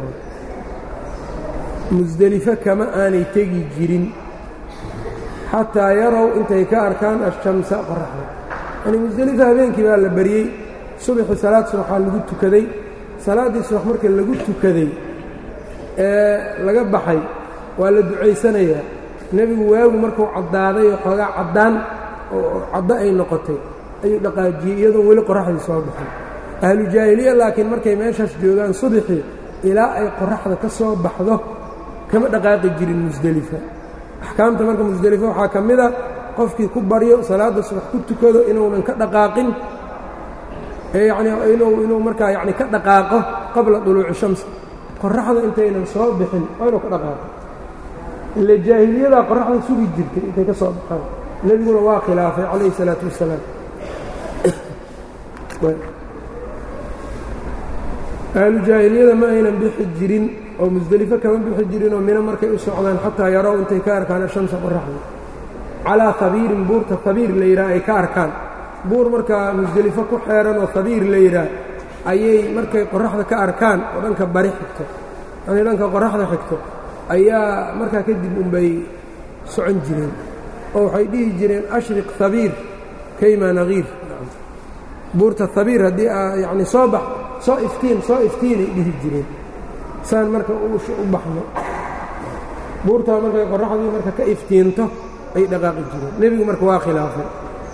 musdelifo kama aanay tegi jirin xataa yarow intay ka arkaan ashamsa qoraxda yani musdelifo habeenkii baa la baryey subaxii salaad subaxaa lagu tukaday salaaddii subax marka lagu tukaday ee laga baxay waa la ducaysanayaa nebigu waagu markuu caddaaday oo xoogaa caddaan oo caddo ay noqotay ayuu dhaqaajiyey iyadoon weli qoraxdii soo baxay ahlu jaahiliya laakiin markay meeshaas joogaan subaxii ilaa ay qoraxda ka soo baxdo kama dhaqaaqi jirin musdelifa axkaamta marka musdelifa waxaa ka mid a qofkii ku baryo salaadda subax ku tukado inuunan ka dhaqaaqin yani inuu markaa yani ka dhaqaaqo qabla duluuci shamsi qoraxda intaynan soo bixin waa inuu ka dhaqaaqo ile jaahiliyadaa qoraxda sugi jirtay intay ka soo baxaan nebiguna waa khilaafay calayhi الsalaatu wasalaam ahlu jaahiliyada ma aynan bixi jirin oo musdelifo kama bixi jirinoo mino markay u socdaan xataa yarow intay ka arkaan shamsa qoraxda calaa habiirin buurta habiir la yidhaha ay ka arkaan buur markaa musdelifo ku xeeran oo habiir la yidhaah ayay markay qoraxda ka arkaan oo dhanka bari xigto yani dhanka qoraxda xigto ayaa markaa kadib unbay socon jireen oo waxay dhihi jireen ashriq habiir kayma nagiir buurta habiir haddii aa yacni soo bax soo iftiin soo iftiinay dhihi jireen saan marka u baxno buurtaa markay qorraxdii marka ka iftiinto ay dhaqaaqi jireen nebigu marka waa khilaafay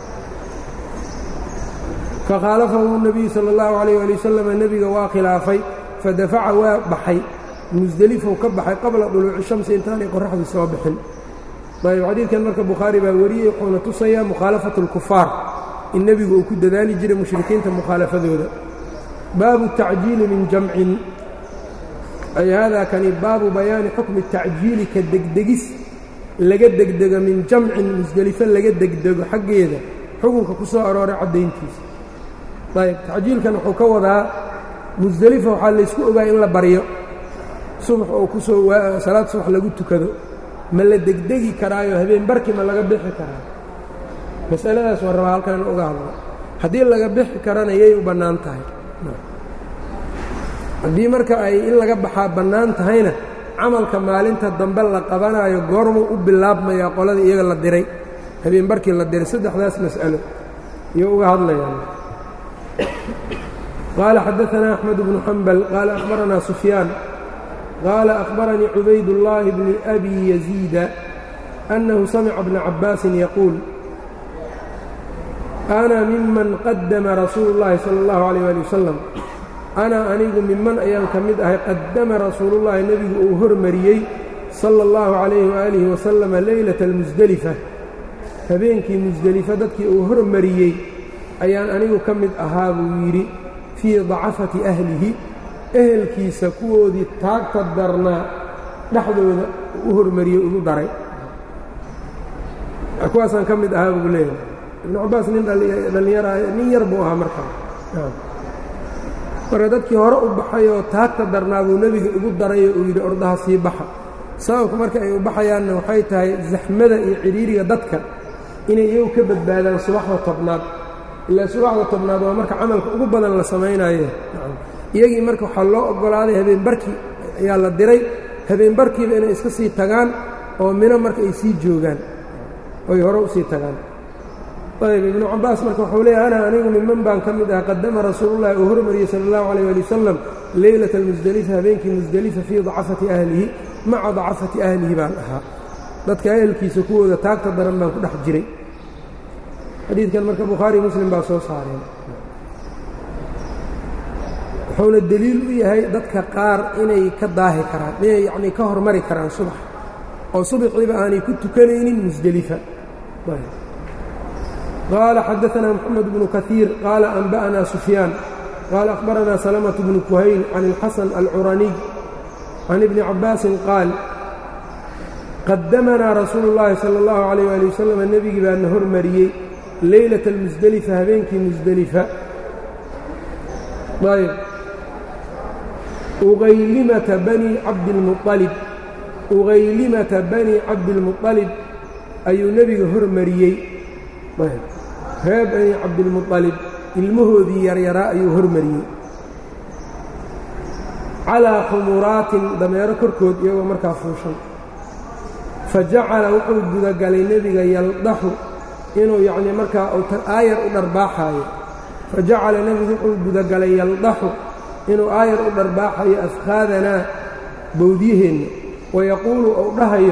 fakhaalafahu nebiyu sala allahu calayh ali wasalam nebiga waa khilaafay fadafaca waa baxay musdelifow ka baxay qabla dhuluuci shamsi intaanay qorraxdii soo bixin ayb xadiidkan marka bukhaari baa wariyey wuxuuna tusayaa mukhaalafatu اlkufaar in nebigu uu ku dadaali jiray mushrikiinta mukhaalafadooda baabu tacjiili min jamcin ay haadaa kani baabu bayaani xukmi tacjiili ka degdegis laga degdego min jamcin musdelifo laga degdego xaggeeda xukunka ku soo arooray caddayntiisa ayb tacjiilkan wuxuu ka wadaa musdelifa waxaa laysku ogaa in la baryo subax oo ku soo salaad subax lagu tukado ma la degdegi karaayo habeen barki ma laga bixi karaa masaladaas waa rabaa halkan uga hadlo haddii laga bixi karana yay u bannaan tahay haddii marka ay in laga baxaa bannaan tahayna camalka maalinta dambe la qabanaayo goormuu u bilaabmayaa qoladii iyaga la diray habeen barkii la diray saddexdaas mas'alo iyo uga hadlayaan qaala xadaanaa axmed bnu xambal qaala akhbaranaa sufyaan qaala akhbaranii cubaydullaahi bni abi yaziida annahu samica bna cabbaasin yaquul ana miman qadama rasuulu اllahi salى اllahu عalيyه ali wasalam ana anigu miman ayaan ka mid ahay qaddama rasuulullahi nebigu uu hormariyey sala اllahu calayhi waalihi wasalama leylata almusdelifa habeenkii musdelifa dadkii uu hormariyey ayaan anigu ka mid ahaa buu yidhi fii dacafati ahlihi ehelkiisa kuwoodii taagta darnaa dhexdooda u hormariyey ugu daray kuwaasaan ka mid ahaa buu leeyahay ibnu cabbaas nin dhallinyara nin yar buu ahaa markaa marka dadkii hore u baxay oo taagta darnaa buu nebiga igu darayoo uu yidhi ordaha sii baxa sababku marka ay u baxayaanna waxay tahay zaxmada iyo cidhiiriga dadka inay iyagu ka badbaadaan subaxda tobnaad ilaa subaxda tobnaad waa marka camalka ugu badan la samaynaye iyagii marka waxaa loo oggolaaday habeen barkii ayaa la diray habeen barkiiba inay iska sii tagaan oo mino marka ay sii joogaan oy hore usii tagaan ayb ibnu cabbaas marka wuxuu leeyahy ana anigu miman baan ka mid ah qadama rasuulullahi uu hormariyey sala allahu calayh ali wasalam leylata almusdelifa habeenkii musdelifa fii dacafati ahlihi maca dacafati ahlihi baan ahaa dadka ehelkiisa kuwooda taagta daran baan ku dhex jiray xadiidkan marka bukhaari muslim baa soo saareen wuxuuna deliil u yahay dadka qaar inay ka daahi karaan inay yacnii ka hormari karaan subax oo subaxiiba aanay ku tukanaynin musdelifa qaala xadaanaa moxamed bnu kaiir qaala anba'anaa sufyaan qaala akhbaranaa salamatu bnu kuhayl can ilxasan alcuraniy can ibni cabbaasin qaal qadamanaa rasuulu اllaahi sala اllahu calayh ali wasalam nebigii baana hormariyey leylata almusdelifa habeenkii musdelifa ayb ugaylimata bani cabdilmualib ugaylimata bani cabdilmuطalib ayuu nebiga hormariyey reer bani cabdilmuطalib ilmahoodii yaryaraa ayuu hormariyey calaa khumuraatin dameero korkood iyagoo markaa fuushan fa jacala wuxuu gudagalay nebiga yaldaxu inuu yacnii markaa aayar u dharbaaxaayo fa jacala nebigu wuxuu gudagalay yaldaxu inuu aayar u dharbaaxayo afkhaadanaa bowdyaheenna wayaquulu ou dhahayo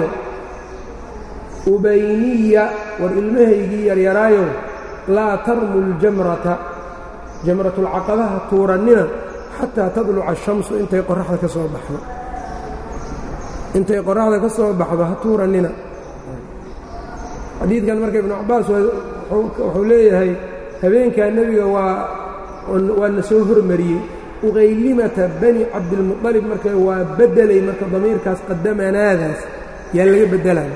ubayniya war ilmahaygii yaryaraayo laa tarmu ljamrata jamratulcaqabaha tuurannina xataa tadluca ashamsu intay qoraxda ka soo baxdo intay qoraxda ka soo baxdo ha tuurannina xadiidkan marka ibnu cabbaas wuxuu leeyahay habeenkaa nebiga waa waana soo hormariyey uqaylimata bani cabdilmuطalib marka waa beddelay marka damiirkaas qadamanaadaas yaa laga beddelaya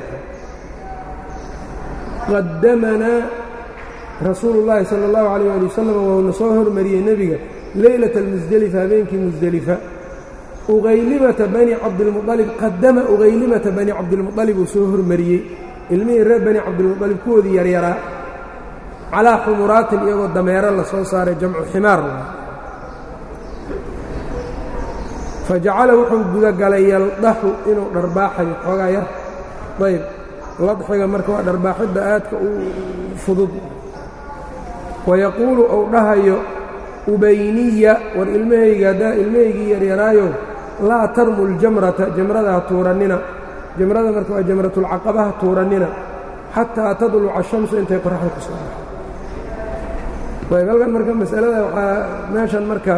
qadamanaa rasuulu اllaahi salى اllahu عalيyه ali wasalam wauna soo hormariyey nebiga leylata almusdelifa habeenkii musdelifa uqaylimata bani cabdilmualib qadama uqaylimata bani cabdilmuطalib uu soo hormariyey ilmihii reer bani cabdilmuطalib kuwoodii yaryaraa calaa xumuraatin iyagoo dameero la soo saaray jamcu ximaar fajacala wuxuu gudagalay yaldaxu inuu dharbaaxayo xoogaa yar ayb ladxiga marka waa dharbaaxidda aadka u fudud wayaquulu ou dhahayo ubayniya war ilmahayga haddaa ilmahaygii yaryaraayo laa tarmu ljamrata jamrada ha tuurannina jamrada marka waa jamratulcaqaba ha tuurannina xataa tadluca ashamsu intay qoraxda ka soo baxo ayb halkan marka masalada waxaa meeshan marka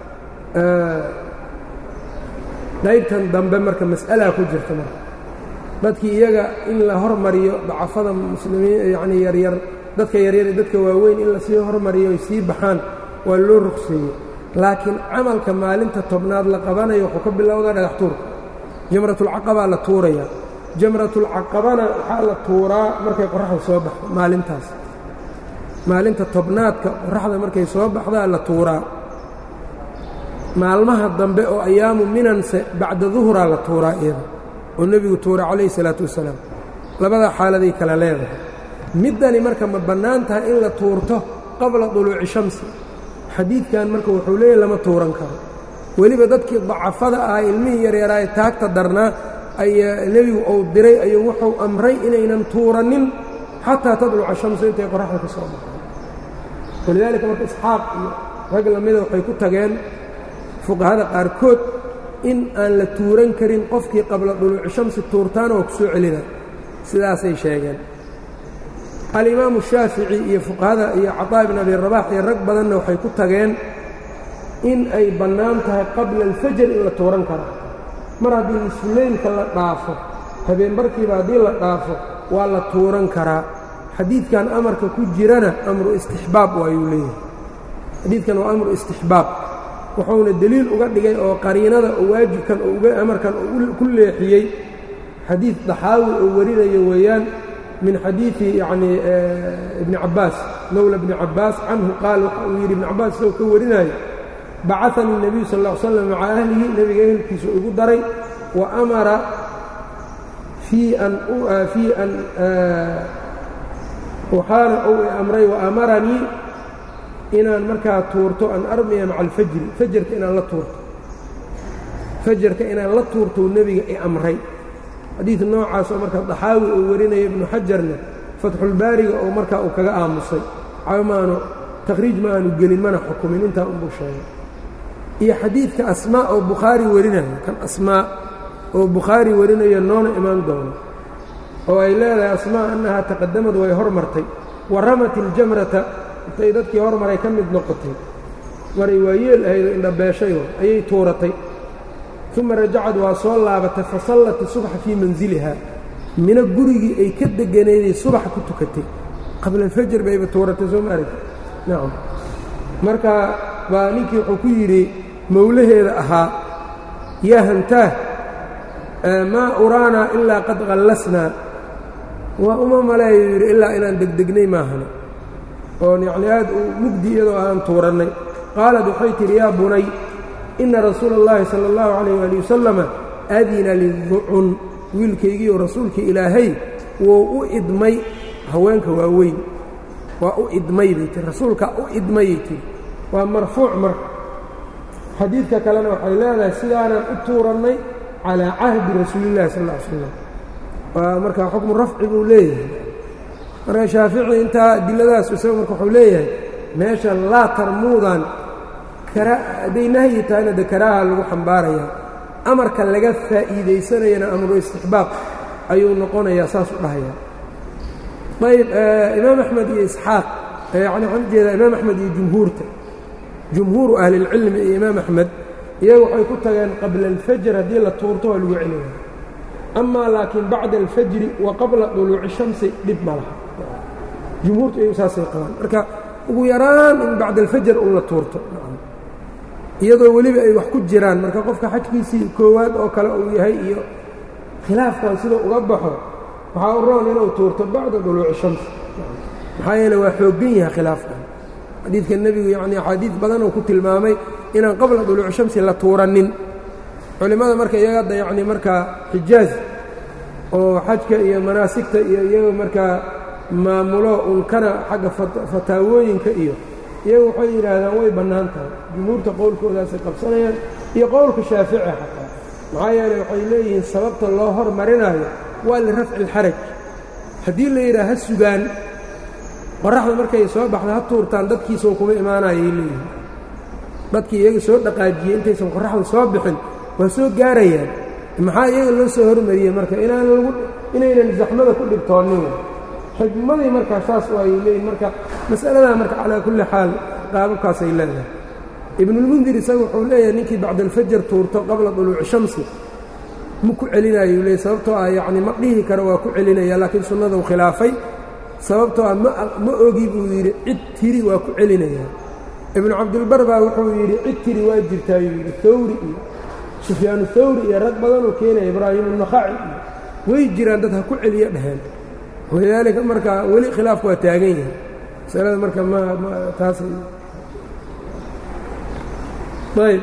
qaybtan dambe marka mas'alaa ku jirta marka dadkii iyaga in la hormariyo dacafada muslimiin yacnii yaryar dadka yaryar iyo dadka waaweyn in lasii hormariyo ay sii baxaan waa loo rugseeyey laakiin camalka maalinta tobnaad la qabanayo wuxuu ka bilowdaa dhagax tuurka jamratulcaqabaa la tuuraya jamratulcaqabana waxaa la tuuraa markay qoraxda soo baxdo maalintaas maalinta tobnaadka qoraxda markay soo baxdaa la tuuraa maalmaha dambe oo ayaamu minanse bacda duhuraa la tuuraa iyada oo nebigu tuura calayhi salaatu wasalaam labada xaaladay kala leedahay middani marka ma bannaan tahay in la tuurto qabla duluuci shamsi xadiidkan marka wuxuu leeyahy lama tuuran karo weliba dadkii dacafada ah ilmihii yaryaraay taagta darnaa ayaa nebigu uu diray ayuu wuxuu amray inaynan tuuranin xataa tadluca shamsu intay qoraxda ka soo baxdo walidaalika marka isxaaq iyo rag lamida waxay ku tageen fuqahada qaarkood in aan la tuuran karin qofkii qabla duluuci shamsi tuurtaana waa ku soo celina sidaasay sheegeen alimaamu shaafici iyo fuqahada iyo caطaa ibn abi rabax iyo rag badanna waxay ku tageen in ay bannaan tahay qabla alfajar in la tuuran karo mar haddii nisfuleylka la dhaafo habeenbarkiiba haddii la dhaafo waa la tuuran karaa xadiidkan amarka ku jirana amru istixbaab waayuu leeyahay xadiidkan waa amru istixbaab wuxuuna deliil uga dhigay oo qariinada oo waajibkan oo uga amarkan ku leexiyey xadiid daxaawi oo warinayo weeyaan min xadiidi yacnii ibni cabbaas mowla bni cabbaas canhu qaal waxa uu yidhi ibni cabbaas isagoo ka warinaayo bacanii الnebiyu sal ا ly slam maca ahlihi nebiga ehelkiisu igu daray wa amara fii an fii an waxaana uu i amray wa amaranii inaan markaa tuurto an armiya maca alfajri fajarka inaan la tuurto fajarka inaan la tuurtou nebiga i amray xadiid noocaasoo marka daxaawi uu warinaya ibnu xajarna fatxulbaariga oo markaa uu kaga aamusay maanu takhriij ma aanu gelin mana xukumin intaa unbuu sheegay iyo xadiidka asmaa oo bukhaari warinayo kan asmaa oo bukhaari warinayo noona imaan doono oo ay leedahay asmaa annahaa taqadamad way hormartay wa ramat iljamrata intay dadkii hormaray ka mid noqotay maray waayeel ahaydoo indhabeeshayo ayay tuuratay uma rajacad waa soo laabatay fa sallat isubxa fii manziliha mina gurigii ay ka deganayday subaxa ku tukatay qabla alfajr bayba tuuratay soo ma aragti nacam marka baa ninkii wuxuu ku yidhi mowlaheeda ahaa yaa hantaah maa uraanaa ilaa qad qallasnaa waa uma maleeyo yidhi ilaa inaan degdegnay maahane oon yacnii aad u mugdi iyadoo aan tuurannay qaalad waxay tidhi yaa bunay inna rasuula اllahi sala اllahu calayh waali wasalama adina liducun wiilkaygiioo rasuulkii ilaahay wuu u idmay haweenka waaweyn waa u idmay bay tiri rasuulkaa u idmayay tiri waa marfuuc marka xadiidka kalena waxay leedahay sidaanaan u tuurannay calaa cahdi rasuulillahi sal ll ly slam waa markaa xukmu rafci buu leeyahay marka shaafici intaa adiladaas isaga marka wuxuu leeyahay meesha laa tarmuudan hadday nahyi tahayna de karaaha lagu xambaarayaa amarka laga faa'iidaysanayana amru istixbaab ayuu noqonayaa saas u dhahayaa ayb imaam axmed iyo isxaaq yani waxaan ujeedaa imaam axmed iyo jumhuurta jumhuuru ahlilcilmi iyo imaam axmed iyaga waxay ku tageen qabla alfajr haddii la tuurto waa lagu celinaya amaa laakiin bacda alfajri wa qabla duluuci shamsi dhib ma laha jumhuurtu iyagu saasay qabaan marka ugu yaraan in bacda alfajr un la tuurto iyadoo weliba ay wax ku jiraan marka qofka xajkiisii koowaad oo kale uu yahay iyo khilaafkan siduu uga baxo waxaa u roon inuu tuurto bacda duluuci shams maxaa yeele waa xooggan yahay khilaafkan xadiidka nebigu yacni axaadiid badan uu ku tilmaamay inaan qabla duluuci shamsi la tuuranin culimmada marka iyaga hadda yacni markaa xijaaj oo xajka iyo manaasigta iyo iyaga markaa maamulo unkana xagga fataawooyinka iyo iyagu waxay yidhaahdaan way bannaan tahay jumhuurta qowlkoodaasay qabsanayaan iyo qowlka shaafici xataa maxaa yeeley waxay leeyihiin sababta loo hormarinaayo waa lirafci ilxaraj haddii la yidhaha ha sugaan qoraxda markay soo baxda ha tuurtaan dadkiisoo kuma imaanayay leeyihiin dadkii iyaga soo dhaqaajiyey intaysan qoraxda soo bixin waa soo gaarayaan maxaa iyaga loo soo hormariyey marka inaan lagu inaynan zaxmada ku dhibtoonin xikmadii markaa saas ay leeyihin marka mas'aladaa marka calaa kulli xaal qaababkaasay leedahay ibnulmundir isaga wuxuu leeyahay ninkii bacdalfajar tuurto qabla duluuci shamsi ma ku celinayo leey sababtoo ah yacni ma dhihi karo waa ku celinaya laakiin sunnadau khilaafay sababtoo ah ma ogi buu yidhi cid tiri waa ku celinayaa ibnu cabdilbar baa wuxuu yidhi cid tiri waa jirtaayuu yidhi hawri iyo sufyaanu hawri iyo rag badanuu keenaya ibraahimu nakhaci iyo way jiraan dad ha ku celiyo dheheen walidaalika marka weli khilaafku waa taagan yahay masalada marka ma ma taas ayb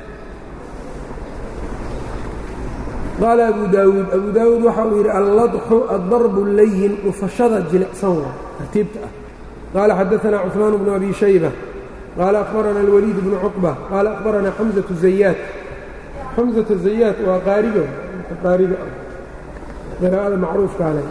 qaala abu daawuud abu daawuud waxa uu yidhi alladxu addarbu layin dhufashada jilicsan waa tartiibta ah qaala xadaanaa cuثmaan bnu abi shayba qaala akhbarana alwaliid bnu cuqba qaala akhbarana xamزaةu zayaad xamزaةu zayaad waa qaariga qaariga ah qiraa'ada macruufka ale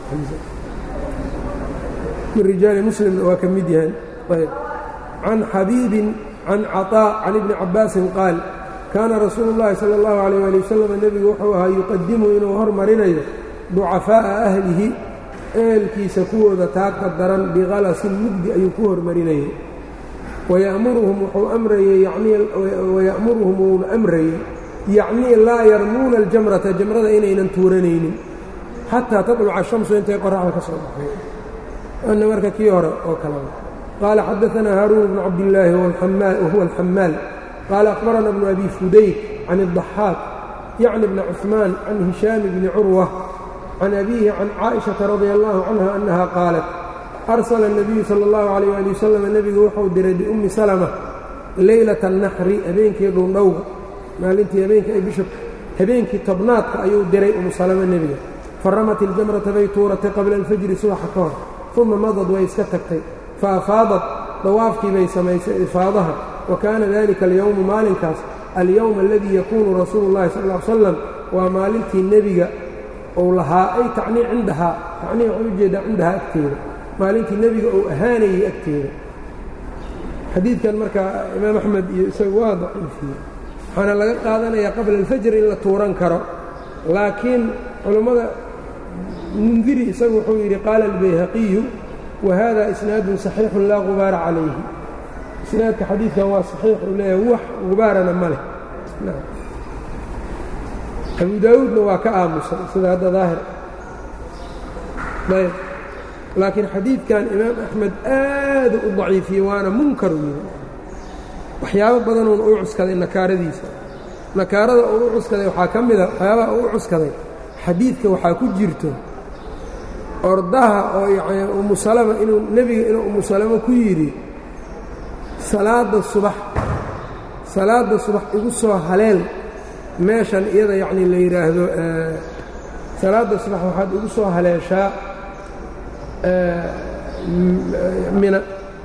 min rijaali muslimna waa ka mid yahan ayb can xabiibin can caطاء can ibni cabaasin qaal kaana rasuulu اllahi salى اllahu عalيyه ali wasalam nebigu wuxuu ahaa yuqadimu inuu hormarinayo ducafaaءa ahlihi ehelkiisa kuwooda taagta daran biqalasin mugdi ayuu ku hormarinayay wayamuruhum wuxuu amrayey wayamuruhum wuuna amrayey yacnii laa yarmuuna aljamrata jamrada inaynan tuuranaynin xataa taطluca shamsu intay qoraxda ka soo baxay ana marka kii hore oo kalea qaala xadaanaa haaruun bnu cabdillaahi wahuwa alxamaal qaala akhbarana bnu abi fudayk can الضaxaaq yacni bna cuثmaan can hishaami bni curwa can abiihi can caaئiشhaةa radi allahu canha annaha qaalat arsala الnabiyu salى اllahu عalيyه ali wasalam nebigu wuxuu diray biummi salma leylata الnaxri habeenkii dhuundhowga maalintii habeenkii ay bisha habeenkii tobnaadka ayuu diray umu salama nebiga faramat iljamrata bay tuuratay qabla alfajri subaxa ka hor uma madad way iska tagtay faafaadat dawaafkii bay samaysay ifaadaha wa kaana dalika alyowmu maalinkaas alyowm aladii yakuunu rasuulu اllahi sal ll ly slam waa maalintii nebiga uu lahaa ay tacnii cindahaa tacnii waxay ujeedaa cindahaa agteeda maalintii nebiga uu ahaanayay agteeda xadiidkan marka imaam axmed iyo isagu waa daciifiyey waxaana laga qaadanayaa qabla alfajr in la tuuran karo laakiin culummada mundiri isagu wuxuu yidhi qaala albayhaqiyu wa hada isnaadun saxiixun laa gubaara calayhi isnaadka xadiidkan waa saxiix uu leeyahay wax gubaarana ma leh abu daawuudna waa ka aamusay sida hadda daahir ayb laakiin xadiidkan imaam axmed aadu u daciifiyey waana munkaru yidhi waxyaabo badanuuna u cuskaday nakaaradiisa nakaarada uu u cuskaday waxaa ka mida waxyaabaha uu u cuskaday xadiidka waxaa ku jirto ordaha oo yacni umu salama inuu nebiga inuu umu salamo ku yidhi salaadda subax salaadda subax igu soo haleel meeshan iyada yacni la yidhaahdo salaadda subax waxaad igu soo haleeshaa mina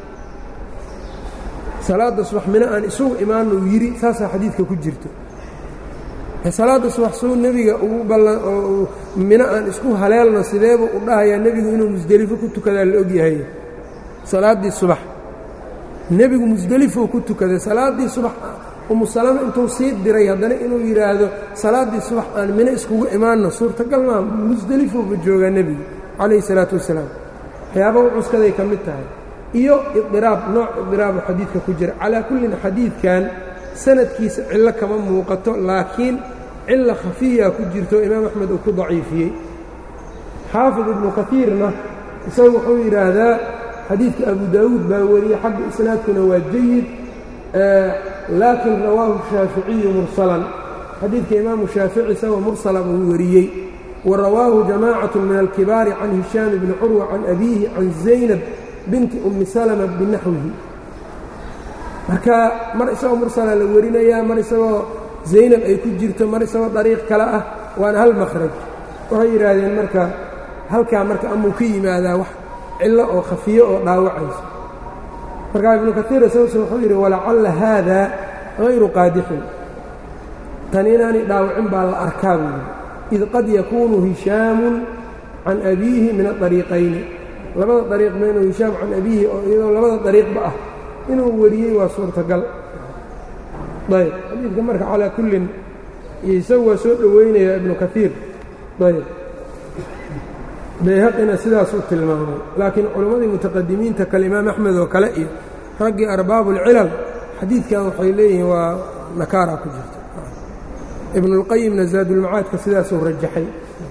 salaadda subax mina aan isugu imaanuu yidhi saasaa xadiidka ku jirto salaadda subax suu nebiga ugu ballan oo mino aan isku haleelno sideebu u dhahayaa nebigu inuu musdelifo ku tukadaa la ogyahay salaaddii subax nebigu musdelifou ku tukaday salaaddii subax umu salama intuu sii diray haddana inuu yidhaahdo salaaddii subax aan mino iskugu imaanno suurtagal maa musdelifouba joogaa nebigu calayhi salaatu wassalaam waxyaaba u cuskaday ka mid tahay iyo idiraab nooc idiraabu xadiidka ku jira calaa kullin xadiidkan sanadkiisa cillo kama muuqato laakiin cilla khafiya ku jirto imaam axmed uu ku daciifiyey xaafid ibnu kaiirna isagu wuxuu yidhaahdaa xadiidka abu daawuud baa wariyey xagga isnaadkuna waa jayid laakin rawaahu shaaficiyu mursalan xadiidka imaamu shaafici isagoo mursala buu wariyey wa rawaahu jamaacatu min alkibaari can hishaam bni curwa can abiihi can zaynab binti ummi salama binaxwihi marka mar isagoo mursala la warinayaa mar isagoo zaynab ay ku jirto mar isagoo dariiq kale ah waana hal makhraj waxay yidhaahdeen marka halkaa marka amuu ka yimaadaa wax cillo oo khafiyo oo dhaawacayso markaa ibnu kaiir isaguse wuxuu yidhi walacalla haada hayru qaadixin tani inaanay dhaawacin baa la arkaa buu yidhi id qad yakuunu hishaamun can abiihi min aariiqayni labada dariiqba inuu hishaam can abiihi oo iyadoo labada dariiqba ah inuu wariyey waa suurtagal ayb xadiidka marka calaa kullin iyo isagu waa soo dhoweynaya ibnu kaiir ayb bayhaqina sidaasuu tilmaamay laakiin culimmadii mutaqadimiinta kale imaam axmed oo kale iyo raggii arbaabuulcilal xadiidkan waxay leeyihiin waa nakaara ku jirta ibnuاlqayimna zaadulmacaadka sidaasuu rajaxay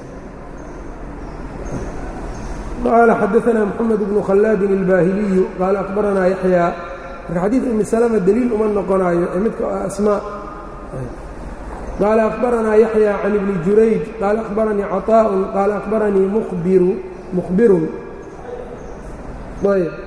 qaala xadaanaa moxamed bnu khallaadin ilbaahiliyu qaala akhbaranaa yaxyaa marka xadiid umi salama deliil uma noqonaayo ee midka asmaa qaala akhbaranaa yaxya can ibni jurayj qaala akhbaranii caطaa'un qaala akhbaranii mubiru mukhbirun ayb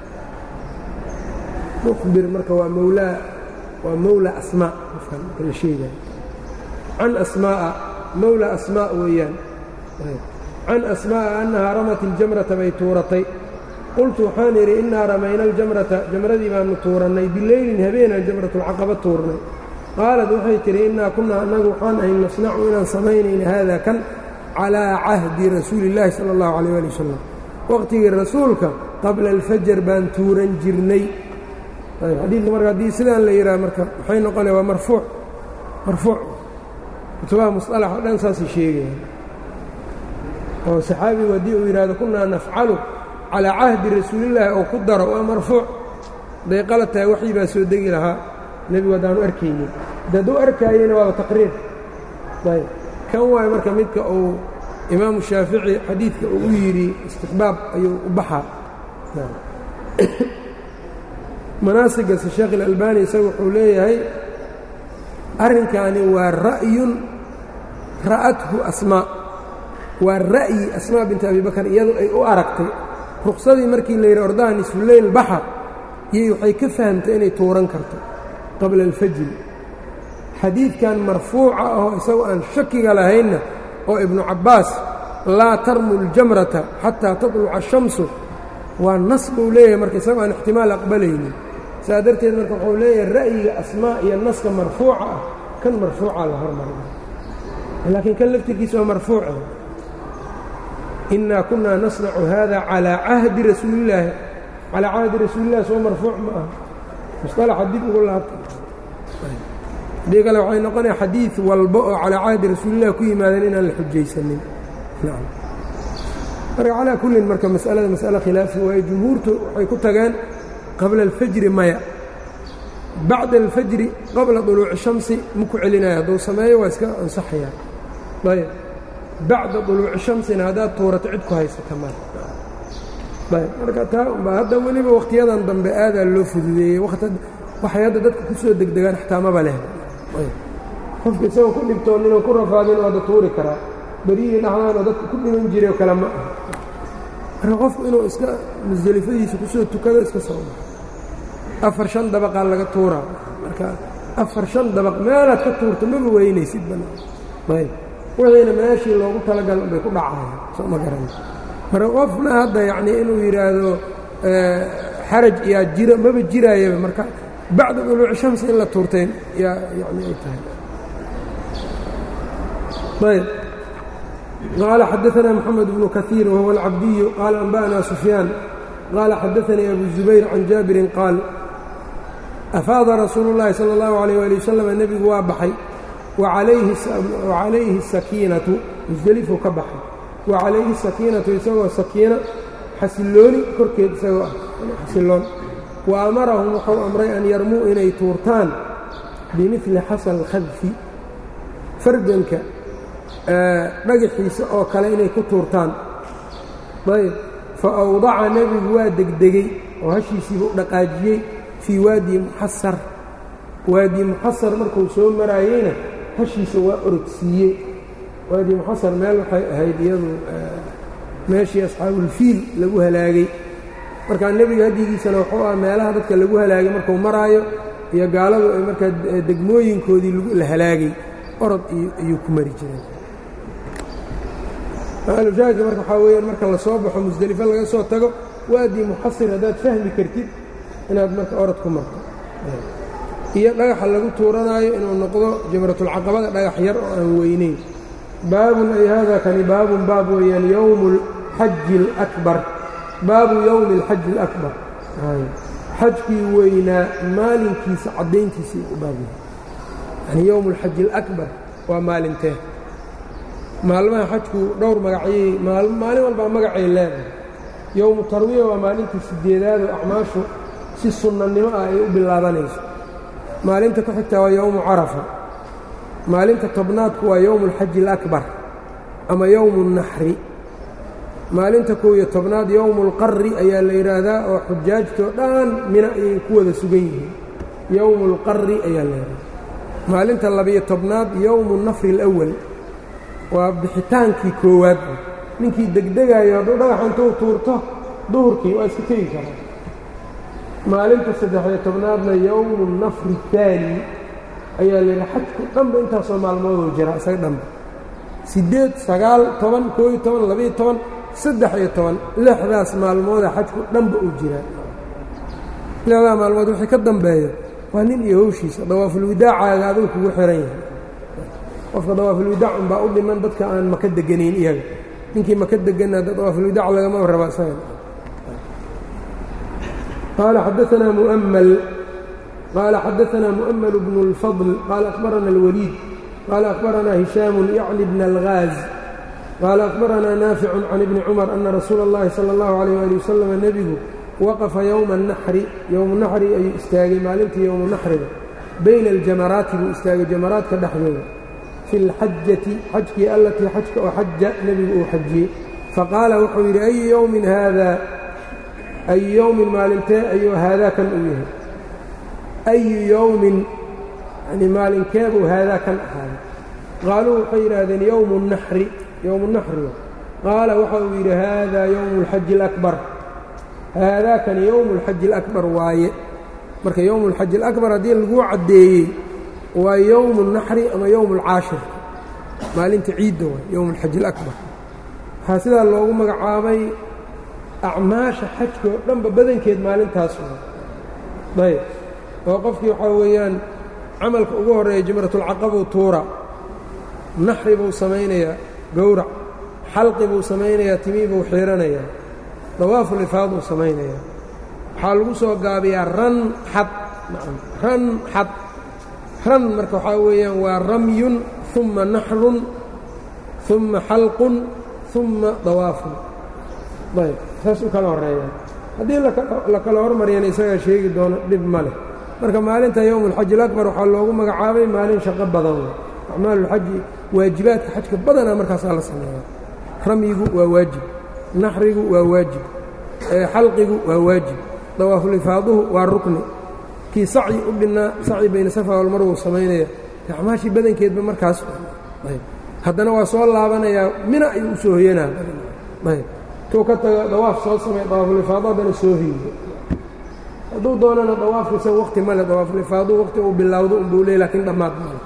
mukhbir marka waa mawlaa waa mawla asmaa qofkan marka la sheegaya can asmaa'a mawla asmaa weeyaan can asmaa'a annahaa ramat iljamrata bay tuuratay qultu waxaan idhi innaa ramayna aljamrata jamradii baanu tuurannay bileylin habeenaan jamratulcaqaba tuurnay qaalad waxay tidhi innaa kunnaa annagu waxaan ahay nasnacu inaan samaynayna haada kan calaa cahdi rasuuli illaahi sala allahu calayh ali wasalam waqhtigii rasuulka qabla alfajar baan tuuran jirnay xadiidka marka haddii sidaan la yidhaha marka maxay noqonaya waa marfuuc marfuuc kutubaha musalax o dhan saasay sheegayaan oo saxaabigu haddii uu yidhahdo kunnaa nafcalu calaa cahdi rasuulillaahi oo ku daro waa marfuuc hadday qalad tahay waxii baa soo degi lahaa nebigu haddaanu arkaynin de hadduu arkaayena waaba taqriir ayb kan waayo marka midka uu imaamu shaafici xadiidka uu u yidhi istixbaab ayuu u baxaa manaasigase sheekh ilalbani isaga wuxuu leeyahay arrinkaani waa ra'yun ra'athu asmaa waa ra'yi asmaa binti abi bakar iyadu ay u aragtay ruqsadii markii la yidhi ordaha nisfuleyl baxa yay waxay ka fahamtay inay tuuran karto qabla alfajri xadiidkan marfuuca ahoo isagu aan shakiga lahaynna oo ibnu cabbaas laa tarmu ljamrata xataa tatluca ashamsu waa nas buu leeyahay marka isagoo aan ixtimaal aqbalaynin saa darteed marka wuxuu leeyahay ra'yiga asmaa iyo naska marfuuca ah kan marfuuca la hormarina laakiin kan laftirkiisa waa marfuuca innaa kunnaa nasnacu hada calaa cahdi rasuulillaahi calaa cahdi rasuulillahi soo marfuuc ma aha musطalaxa dib ugu laabta haddii kale waxay noqonaya xadiid walba oo calaa cahdi rasuulillahi ku yimaadeen inaan la xujaysanin marka calaa kullin marka mas'alada mas'ale khilaafi waaye jumhuurtu waxay ku tageen qabla alfajri maya bacda alfajri qabla duluuci shamsi ma ku celinaya hadduu sameeyo waa iska ansaxayaa ayb bacda duluuci shamsina haddaad tuurato cid ku haysata ma ayb marka taa unba hadda weliba wakhtiyadan dambe aadaa loo fududeeyey waxay hadda dadka ku soo degdegaan xataa maba leh qofka isagoo ku dhibtooninoo ku rafaadin oo hadda tuuri karaa beryihii dhaxdaanoo dadka ku dhiman jiray oo kale ma ah marka qofku inuu iska musdelifadiisa kusoo tukado iska soo baxo afar shan dabaqaa laga tuuraa marka afar shan dabaq meelaad ka tuurto maba weynaysid banaan ayb wixiina meeshii loogu talagal bay ku dhacayaan soo ma garan marka qofna hadda yacnii inuu yidhaahdo xaraj yaa jira maba jiraayaba marka bacda duluuci shamsi in la tuurteen yaa yani ay tahay ayb qaala xadaثna mxamed bnu kaثiir wahuwa alcabdiyu qaala anba'na sufyaan qaala xadaثanii abu zubayr can jaabirin qaal afaada rasuulu اllahi salى اllahu عalيyه ali wasalam nebigu waa baxay wacalayhi sakiinatu musdelifuu ka baxay wa calayhi sakiinatu isagoo sakiina xasilooni korkeed isagoo ah xasiloon wa amarahum wuxuu amray an yarmuu inay tuurtaan bimili xasal khadfi farganka dhagaxiisa oo kale inay ku tuurtaan ayb fa awdaca nebigu waa degdegey oo hashiisiiba u dhaqaajiyey fii waadi muxasar waadi muxasar markuu soo maraayeyna hashiisa waa orogsiiyey waadi muxasar meel waxay ahayd iyadu meeshii asxaabulfiil lagu halaagay markaa nebiga hadyigiisana wuxuu ah meelaha dadka lagu halaagay markuu maraayo iyo gaaladu ay markaa degmooyinkoodii la halaagay orod iyuu ku mari jireen maalushaahidka marka waxaa weeyaan marka la soo baxo musdelifo laga soo tago waadii muxasir haddaad fahmi kartid inaad marka orod ku marto iyo dhagaxa lagu tuuranaayo inuu noqdo jamratulcaqabada dhagax yar oo aan weyneyn baabun ay hada kani baabun baab weeyaan yowmu alxaji alakbar baabu yowmi alxaji alakbar xajkii weynaa maalinkiisa caddayntiisii u baab yahay yani yowmu alxaji alakbar waa maalintee maalmaha xajku dhowr magacyay maalin walbaa magacay leedahay yowmu tarwiya waa maalintii sideedaadoo acmaashu si sunnanimo ah ay u bilaabanayso maalinta ku xigtaa waa yowmu carafa maalinta tobnaadku waa yowmu alxaji alakbar ama yowmu اnnaxri maalinta kow iyo tobnaad yowmu اlqarri ayaa la yidhaahdaa oo xujaajtoo dhan mina ayay ku wada sugan yihiin yowmu اlqarri ayaa la yidhahdaa maalinta labiyo tobnaad yowmu nafri اlأwal waa bixitaankii koowaad ninkii degdegaayo hadduu dhagaxa intuu tuurto duhurkii waa iska tegi karaa maalinta saddex-iyo tobnaadna yowmu nafri اhaani ayaa la yidhaha xajku dhanba intaasoo maalmooduu jira isaga dhanba siddeed sagaal toban koo iyo toban labiyo toban saddex iyo toban lixdaas maalmooda xajku dhanba uu jiraa lixdaa maalmood wixii ka dambeeyo waa nin iyo howshiisa dawaafulwidaacaaga aduu kugu xihan yahay qofka dawaafulwidaac unbaa u dhiman dadka aan maka deganayn iyaga ninkii maka deganna dawaafulwidaac lagama raba isaga qaala xadaanaa mu'ml qaala xadaanaa mu'ml bnu اlfadl qaala akhbarana اlwaliid qaala akhbaranaa hishaamu yacni bna algaaz qaala akhbaranaa naaficu can ibni cumar ana rasuula اllahi salى اllahu alayh ali wasalam nebigu waqafa yowma اnaxri yowmu naxri ayuu istaagay maalintii yowmu naxriga bayna aljamaraati buu istaagay jamaraadka dhexdooda fi اlxajati xajkii allatii xajka oo xaja nebigu uu xajiyey faqaala wuxuu yidhi ayu yowmin haada ayu yowmin maalintee ayuu haadaa kan uu yahay ayu yowmin yani maalinkeebuu haadaa kan ahaaday qaaluu waxay yidhaahdeen yowmu naxri yowmu naxriga qaala waxa uu yidhi haadaa yowmu اlxaji اlakbar haadaakani yowmu اlxaji اlakbar waaye marka yowmu اlxaji اlakbar haddii laguu caddeeyey waa yowmu اnaxri ama yowmu اlcaashir maalinta ciidda waay yowmu اlxaji اlakbar waxaa sidaa loogu magacaabay acmaasha xajka oo dhanba badankeed maalintaas waay ayb oo qofkii waxaa weeyaan camalka ugu horreeya jimratulcaqabuu tuura naxri buu samaynayaa gowrac xalqi buu samaynayaa timii buu xiiranayaa dawaafulifaad buu samaynayaa waxaa lagu soo gaabiyaa ran xad ran xad ran marka waxaa weeyaan waa ramyun uma naxrun uma xalqun uma dawaafun ayb saas u kala horreeyaan haddii la kala hormariyana isagaa sheegi doono dhib ma leh marka maalinta yowmu alxaji alakbar waxaa loogu magacaabay maalin shaqo badan wey acmaalulxaji waajibaadka xajka badanaa markaasaa la sameeyaa ramyigu waa waajib naxrigu waa waajib xalqigu waa waajib dawaafulifaaduhu waa rukni kii sacyi u dhinnaa sacyi bayna safa walmar wuu samaynaya acmaashii badankeedba markaas haddana waa soo laabanayaa mina ayuu u soo hoyanaa tuu ka tago dawaaf soo samey dawaafulifaado haddana soo hiiyo hadduu doonana dawaafka isaga waqti male dawaafulifaadu waqti uu bilowdo unbuu leey lakiin dhammaad male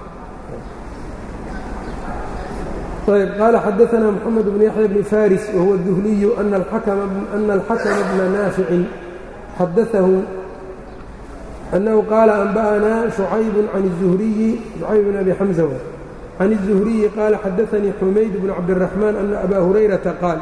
ayb qaala xadaanaa moxamed bn yaxya bni faris wahuwa الduhliyu ana alxakma bna naaficin xadaahu annahu qaala anba'anaa shucayb can الzuhriyi shucayb bn abi xamza can الzuhriyi qaala xadaanii xumayd bn cabdالraxmaan ana abaa hurayrata qaal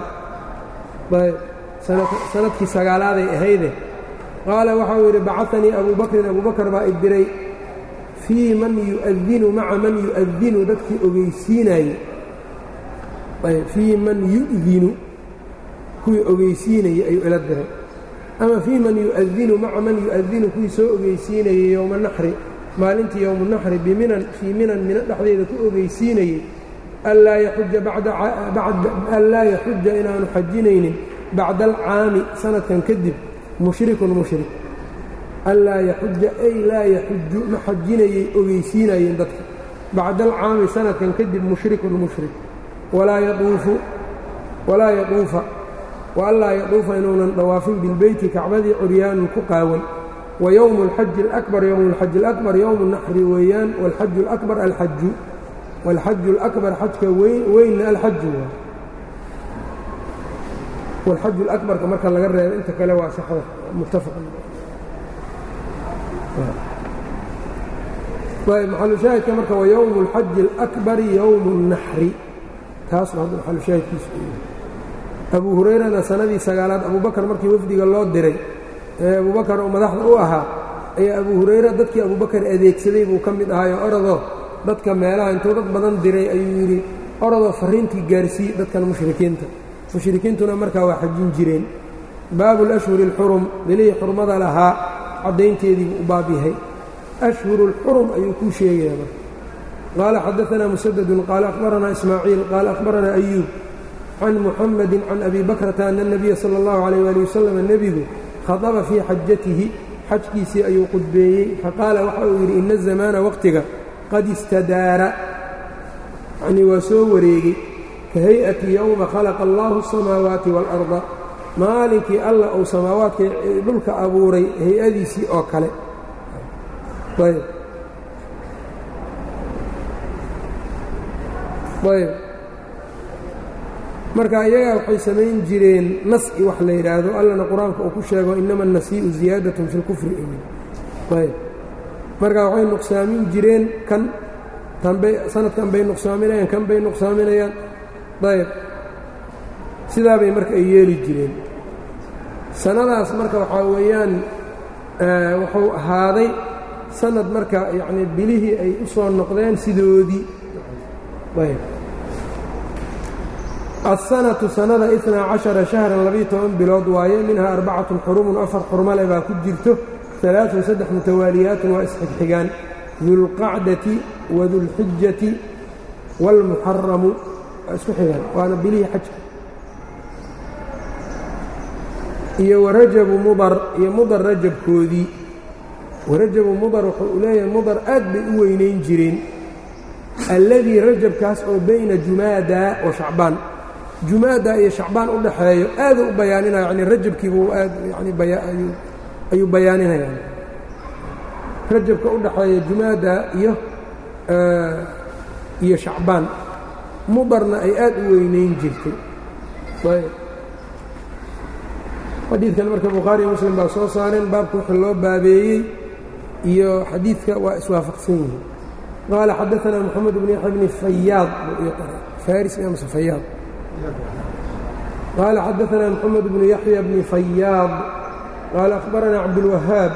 sanadkii sagaalaaday ahayde qaala waxau yidhi bacanii abu bakrin abu bakr baa idiray fii man yu'adinu maca man yu'adinu dadkii ogeysiinayey fii man yu'dinu kuwii ogeysiinayey ayuu ila diray ama fii man yu'adinu maca man yu'adinu kuwii soo ogeysiinayey yowma naxri maalintii yowmu naxri biminan fii minan mino dhexdeeda ku ogeysiinayey anlaa yaxuja inaanu xajinaynin bacda alcaami sanadkan kadib mushrikun mushrik anlaa yaxuja ay laa yaxuju ma xajinayay ogeysiinayeen dadka bacda alcaami sanadkan kadib mushrikun mushrik walaa yaduufa wa anlaa yaduufa inuunan dhawaafin bilbeyti kacbadii curyaanun ku qaawan wa yowmu alxaji alakbar yowmu alxaji alakbar yowmu naxri weeyaan waalxaju alakbar alxaju wاlxaju اlأkbar xajka weynna alxaju wاlxaju اlأkbarka marka laga reebo inta kale waa saxda muttafaq ayb maxalushaahidka marka wa yowmu اlxaji اlأkbari yowmu الnaxri taasuu hadda maxalushaahidkiisu abu hurayrana sanadii sagaalaad abubakar markii wafdiga loo diray ee abubakar oo madaxda u ahaa ayaa abu hurayra dadkii abubakar adeegsaday buu ka mid ahaayo orodoo dadka meelaha intuu dad badan diray ayuu yidhi orodoo farriintii gaarsiiye dadkan mushrikiinta mushrikiintuna markaa waa xajin jireen baabu alashhuri alxurum bilihii xurmada lahaa caddaynteediibuu u baab yahay ashhuru اlxurum ayuu kuu sheegaya marka qaala xadaanaa musadadun qaala akhbaranaa ismaaciil qaala akhbaranaa ayuub can muxamadi can abi bakrata ana اnabiya sala اllahu alayh ali wasalam nebigu khadaba fii xajatihi xajkiisii ayuu qudbeeyey faqaala waxa uu yidhi ina azamaana waqtiga qad istadaara yacnii waa soo wareegay ka hay-ati yowma khalaqa allahu asamaawaati waalarda maalinkii alla uu samaawaadka dhulka abuuray hay-adiisii oo kale ayb ayb marka iyagaa waxay samayn jireen nas-i wax la yidhaahdo allana qur-aanka uu ku sheego inama annasii'u ziyaadatun fi lkufri ayb marka waxay nuqsaamin jireen kan tanbay sanadkan bay nuqsaaminayaan kan bay nuqsaaminayaan ayb sidaabay marka ay yeeli jireen sannadaas marka waxaa weeyaan wuxuu ahaaday sanad marka yacnii bilihii ay u soo noqdeen sidoodii ayb aلsanaةu sanada iثnaa caشhara شhahran labiyo toban bilood waaye minhaa arbacatun xurumun afar xurmale baa ku jirto alaaثun saddex mutawaaliyaatun waa isxigxigaan dulqacdati wadulxijati wاlmuxaramu waa isku xigaan waana bilihii xajka iyo warajabu mudar iyo mudar rajabkoodii warajabu mudar wuxuu u leeyahay mudar aad bay u weynayn jireen alladii rajabkaas oo bayna jumaada wa shacbaan jumaada iyo shacbaan u dhaxeeyo aaduu u bayaaninaya yani rajabkiibuu aad yani ayuu bayaaninayaan rajabka u dhaxeeya jumaada iyo iyo shacbaan mudarna ay aad u weynayn jirtay xadiidkan marka bukhaari iyo muslim baa soo saareen baabka wixii loo baabeeyey iyo xadiidka waa iswaafaqsan yihiin qaala xadaanaa moxamed bn yaxya bni fayaad faris mse fayaad qaala xadaanaa moxamed bnu yaxya bni fayaad qaala akhbaranaa cabdulwahaab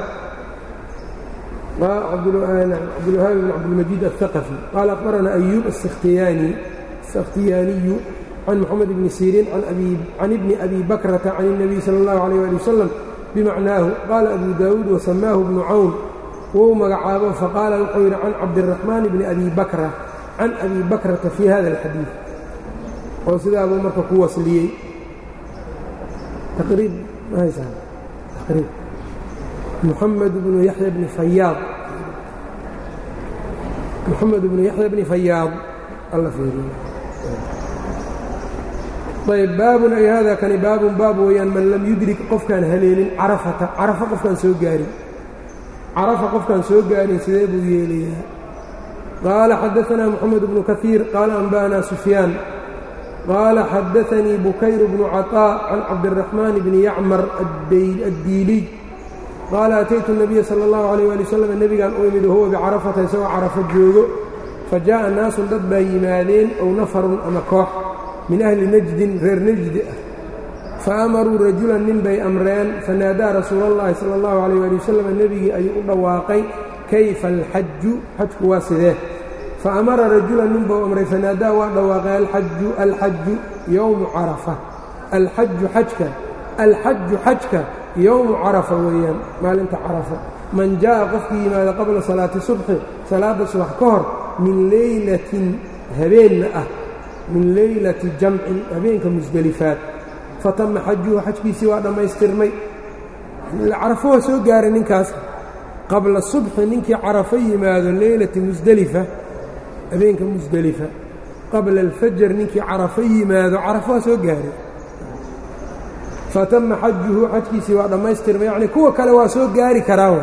cabdulwahaab bn cabdilmajiid aلثaqفي qaala akhbaranaa ayuub aلsakhtiyaaniyu can moxamed bni siriin can ibni abi bakrata can الnabiy salى اllahu عalيه ali wasalam bimacnaahu qaala abu daawuud wasamaahu bnu cawn wou magacaabo faqaala wuxuu yidhi can cabdiraxmaan bni abi bakra can abi bakrata fii hada alxadiid oo sidaabuu marka ku wasliyey taqriib ma haysaan taqriib muxamed bnu yaxya bni fayaad muxamed bnu yaxya bni fayaad alla fiiriyo ayb baabun ay hada kani baabun baab weeyaan man lam yudrik qofkaan haleelin carafata carafa qofkaan soo gaarin carafa qofkaan soo gaarin sidee buu yeelayaa qaala xadaanaa moxamed bnu kaiir qaala anba'anaa sufyaan qaala xadaanii bukayr bnu caطaa can cabdiraxmaan bni yacmar addiiliy qaala ataytu الnabiya salى اllahu عalيh ali wasalam nebigaan u imid wahuwa bicarafata isagoo carafo joogo fajaءa naasun dad baa yimaadeen ow nafarun ama koox min ahli najdin reer najdi ah faamaruu rajulan nin bay amreen fanaadaa rasuula اllahi salى اllahu عalيh ali wasalam nebigii ayuu u dhawaaqay kayfa alxaju xajku waa sidee faamara rajulan nin buu amray fanaadaa waa dhawaaqay alxaju alxaju yowmu carafa alxaju xajka alxaju xajka yowmu carafa weeyaan maalinta carafa man jaa'a qofkii yimaada qabla salaati subxi salaadda subax ka hor min leylatin habeenna ah min leylati jamcin habeenka musdelifaad fatama xajuhu xajkiisii waa dhammaystirmay carafo waa soo gaaray ninkaas qabla subxi ninkii carafo yimaado leylati musdelifa habeenka musdelifa qabla alfajar ninkii carafo yimaado carafo waa soo gaaray fatama xajuhu xajkiisii waa dhammaystirmay yacni kuwa kale waa soo gaari karaa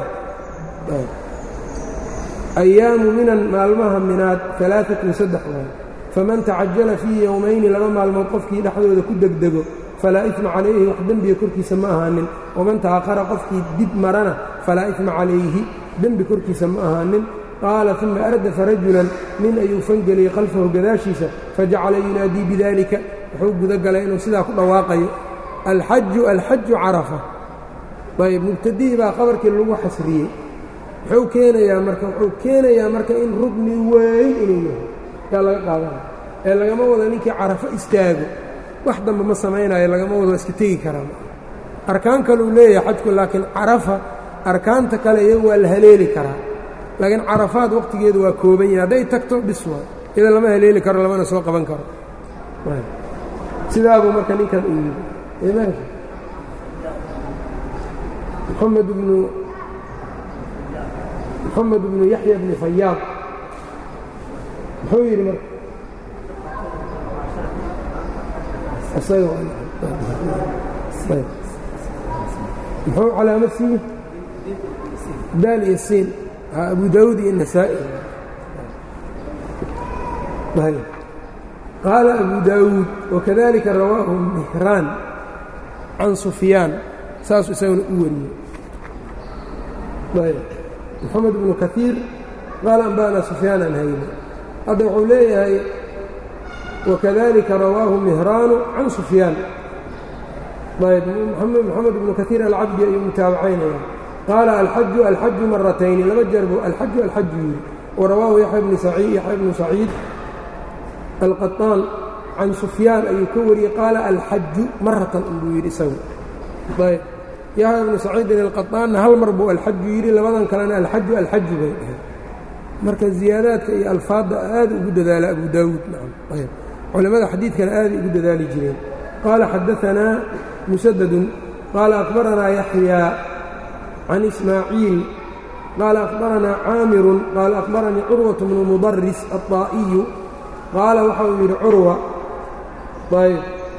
ayaamu minan maalmaha minaad alaaatun saddex waay faman tacajala fii yowmayni laba maalmood qofkii dhexdooda ku degdego falaa ifma calayhi wax dembiga korkiisa ma ahaanin waman ta'akhara qofkii dib marana falaa ifma calayhi dembi korkiisa ma ahaanin qaala uma ardafa rajulan nin ayuu fangeliyey khalfahu gadaashiisa fajacala yunaadii bidalika wuxuu guda galay inuu sidaa ku dhawaaqayo alxaju alxaju carafa ayb mubtadihii baa khabarkii lagu xasriyey muxuu keenayaa marka wuxuu keenayaa marka in rugni weyn inuu yahay yaa laga qaadanaya ee lagama wado ninkii carafo istaago wax dambe ma samaynayo lagama wado iska tegi karaa arkaan kale uu leeyahay xajku laakiin carafa arkaanta kale iyagu waa la haleeli karaa laakiin carafaad waqtigeedu waa kooban yahay hadday tagto bis waa iyada lama haleeli karo lamana soo qaban karo sidaabuu marka ninkan u yidhi محمد بن محمد بن يحيى بن فyاaض muxuu yidhi marka muxuu calaamad siiye daal iyo siin abu daawud iyo النasaaئي qaala abu daawuud وkadalika rawaahu مهraan can سufyaan saasuu isaguna u wariyey moxamed bnu kaiir qaala anba'na sufyaan an hayne hadda wuxuu leeyahay wakadalika rawaahu mihraanu can sufyaan ayb moxamed bnu kaiir alcabdi ayuu mutaabacaynaya qaala alxaju alxaju maratayni laba jeer buu alxaju alxaju yidhi warawaahu yaxya bnu saciid alqaطaan can sufyaan ayuu ka wariyey qaala alxaju maratan buu yidhi isagu ayb yaxya bnu saciidin alqaطaanna hal mar buu alxaju yidhi labadan kalena alxaju alxaju bay dhaheen marka ziyaadaadka iyo alfaadda aad ugu dadaala abu daawuud ayb culimmada xadiidkana aaday ugu dadaali jireen qaala xadaanaa musadadun qaala akbaranaa yaxyaa can ismaaciil qaala akbaranaa caamirun qaala akbaranii curwaة bnu mudaris aلطaa'iyu qaala waxa uu yidhi curwa ayb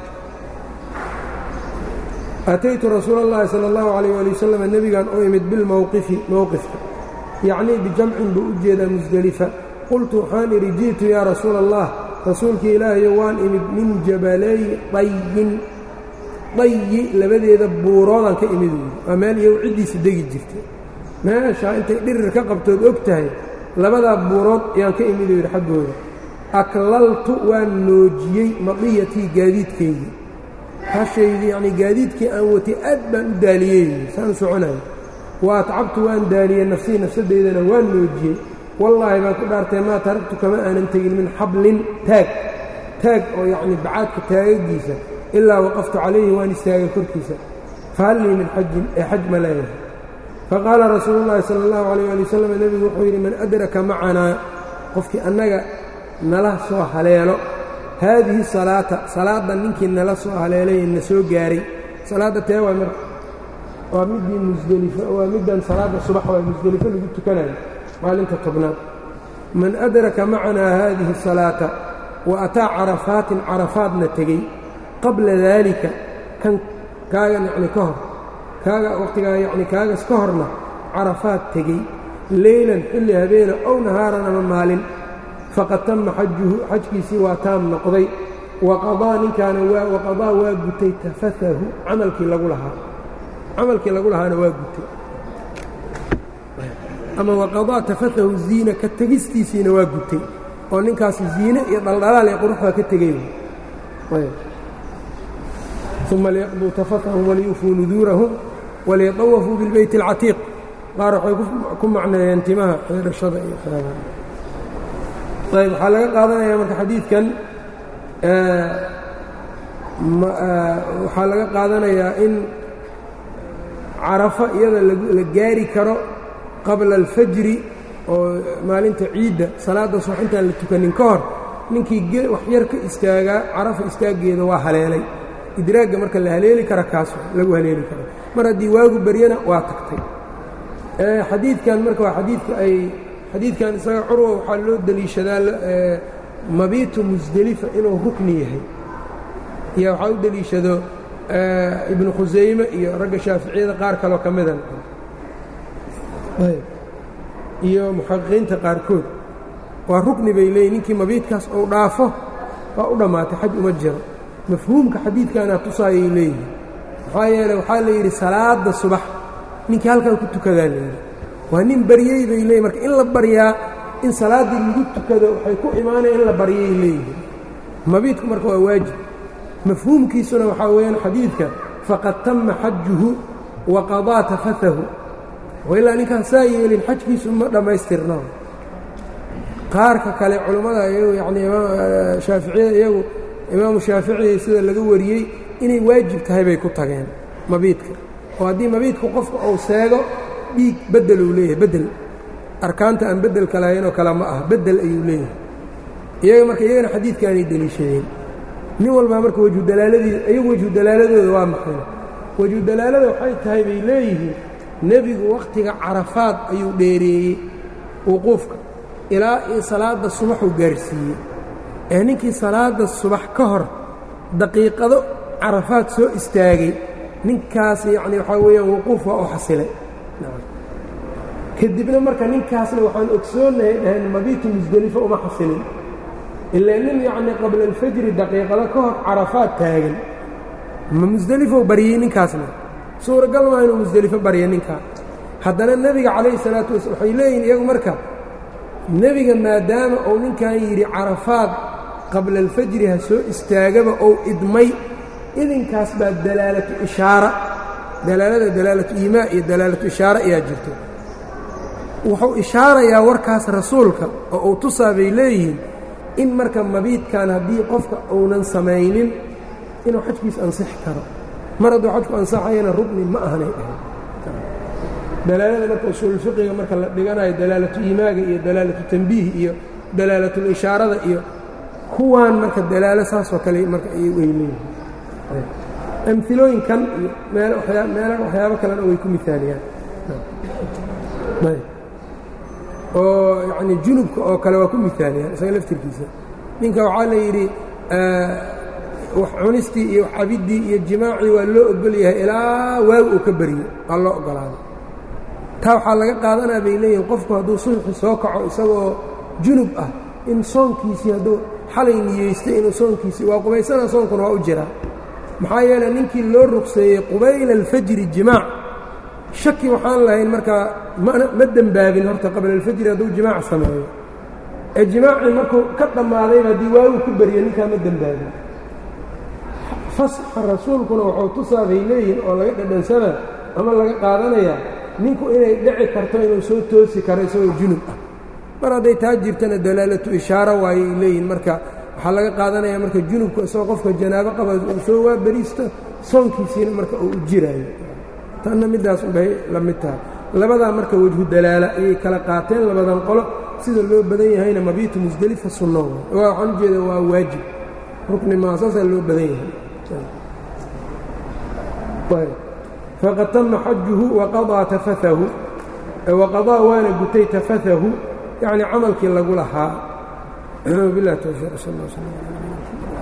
ataytu rasuula اllahi salى اllahu عalيyه ali wasalam nebigan u imid bilmowqifi mowqifka yacnii bijamcin buu u jeedaa musdelifa qultu waxaan idhi ji'tu yaa rasuula allah rasuulkii ilaahayo waan imid min jabalay dayin dayi labadeeda buuroodaan ka imid yidhi waa meel iyagu ciddiisa degi jirtay meeshaa intay dhirir ka qabtood og tahay labadaa buurood ayaan ka imid yidhi xaggooda aklaltu waan noojiyey madiyatii gaadiidkaygii hashaydii yacnii gaadiidkii aan watay aad baan u daaliyey saan soconayo wa atcabtu waan daaliyey nafsii nafsaddeydana waan noojiyey wallaahi baan ku dhaartay maa taragtu kama aanan tegin min xablin taag taag oo yacnii bacaadka taagagiisa ilaa waqaftu calayhi waan istaagay korkiisa fahal lii min xajin ee xaj ma leeyahay faqaala rasuulu llaahi sala allahu calayh ali wasalam nebigu wuxuu yidhi man adraka macanaa qofkii annaga nala soo haleelo haadihi salaata salaadda ninkii nala soo haleelay na soo gaaray salaadda tee waa marka waa middii musdelifo waa middan salaadda subax waa musdelifo lagu tukanayo maalinta tobnaad man adraka macanaa haadihi salaata wa ataa carafaatin carafaadna tegey qabla daalika kan kaagan yacni ka hor kaaga wakhtigaa yacni kaagas ka horna carafaad tegey leylan xilli habeena ow nahaaran ama maalin faqad tama xajuhu xajkiisii waa taam noqday waqadaa ninkaana waa waqadaa waa gutay tafatahu camalkii lagu lahaa camalkii lagu lahaana waa gutay ama waqadaa tafatahu ziina ka tegistiisiina waa gutay oo ninkaasi ziine iyo dhaldhalaal ee quruxda ka tegay uma liyaqduu tafatahum waliyufuu nuduurahum waliyطawafuu bilbeyti اlcatiiq qaar waxay ku macneeyeen timaha xeerashada iyo ayb waxaa laga qaadanaya marka xadiidkan waxaa laga qaadanayaa in carafa iyada la gaari karo qabla alfajri oo maalinta ciidda salaadda subax intaan la tukanin ka hor ninkii wax yar ka istaagaa carafa istaaggeeda waa haleelay idraagga marka la haleeli kara kaas lagu haleeli karo mar haddii waagu baryana waa tagtay xadiidkan marka waa xadiidka ay xadiidkan isaga curwa waxaa loo deliishadaa mabiitu musdelifa inuu rukni yahay iyo waxaa u deliishado ibnu khusayme iyo ragga shaaficiyada qaar kaloo ka mida iyo muxaqiqiinta qaarkood waa rukni bay leeyiin ninkii mabiidkaas uu dhaafo waa u dhammaatay xaj uma jiro mafhuumka xadiidkaana tusaayay leeyihin maxaa yeeley waxaa la yidhi salaadda subax ninkii halkan ku tukadaa layidhi waa nin baryey bay leeyihin marka in la baryaa in salaaddii lagu tukado waxay ku imaanaya in la baryay leeyihin mabiidku marka waa waajib mafhuumkiisuna waxaa weeyaan xadiidka faqad tama xajuhu wa qadaa tafatahu ilaa ninkaan saa yeelin xajkiisu ma dhammaystirna qaarka kale culammada iyagu yanii shaaficiyada iyagu imaamu shaafici sida laga wariyey inay waajib tahay bay ku tageen mabiidka oo haddii mabiidku qofka uu seego dhiig bedel uu leeyahay bedel arkaanta aan bedelka lahayn oo kale ma aha bedel ayuu leeyahay iyaga marka iyagana xadiidkaanay deliishadeen nin walbaa marka wejhu dalaaladii iyagu wejhu dalaaladooda waa maxay wejhu dalaalada waxay tahay bay leeyihiin nebigu wakhtiga carafaad ayuu dheereeyey wuquufka ilaa io salaadda subaxuu gaarsiiyey ee ninkii salaadda subax ka hor daqiiqado carafaad soo istaagay ninkaas yacni waxaa weeyaan wuquuf waa u xasilay kadibna marka ninkaasna waxaan ogsoonahay dhaheen mabiitu musdelifo uma xasilin ilaa nin yacnii qabla alfajri daqiiqado ka hor carafaad taagan ma musdelifou baryey ninkaasna suuragal maa inuu musdelifo barya ninkaa haddana nebiga calayhi salaatu wasala waxay leeyihin iyagu marka nebiga maadaama uu ninkan yidhi carafaad qabla alfajri ha soo istaagaba ou idmay idinkaas baa dalaalatu ishaara dalaalada dalaalatu iimaa iyo dalaalatu ishaara ayaa jirto wuxuu ishaarayaa warkaas rasuulka oo uu tusaa bay leeyihiin in marka mabiidkan haddii qofka uunan samaynin inuu xajkiis ansixi karo mar hadduu xajku ansaxayana rugni ma ahanay dhahay dalaalada marka usuulfiqiga marka la dhiganayo dalaalatu iimaaga iyo dalaalatu tanbiih iyo dalaalatul-ishaarada iyo kuwaan marka dalaalo saasoo kale marka ay leeyihiin amilooyinkan iyo meelo waxyaabo kalena way ku miaaliyaan oo yacni junubka oo kale waa ku miaaliyaan isaga laftirkiisa ninka waxaa la yidhi wax cunistii iyo wax cabiddii iyo jimaacii waa loo ogol yahay ilaa waag uu ka beriyo waa loo ogolaaday taa waxaa laga qaadanaa bay leeyihin qofku hadduu subaxi soo kaco isagoo junub ah in soonkiisii hadduu xalay niyeystay inuu soonkiisii waa qubaysana soonkuna waa u jiraa maxaa yeeley ninkii loo rugseeyey qubayla alfajri jimaac shaki waxaan lahayn markaa ma dembaabin horta qabla alfajri hadduu jimaac sameeyo ee jimaacii markuu ka dhammaadayba haddii waagu ku beriyo ninkaa ma dembaabin fasxa rasuulkuna wuxuu tusaa bay leeyihin oo laga dhadhansana ama laga qaadanayaa ninku inay dhici karto inuu soo toosi karo isagoo junub ah mar hadday taa jirtana dalaalatu ishaaro waayay leeyihin marka waxaa laga qaadanaya marka junubka isagoo qofka janaabo qaba uu soo waa beriisto soonkiisiina marka uu u jiraayo tanna middaas unbay la mid tahay labadaa marka wejhu dalaala ayay kala qaateen labadan qolo sida loo badan yahayna mabiitu musdelifa sunno waxaan u jeeda waa waajib rukni maa saasaa loo badan yahay faqad tama xajuhu waqadaa tafaahu waqadaa waana gutay tafaahu yacni camalkii lagu lahaa bilah towfiiq sal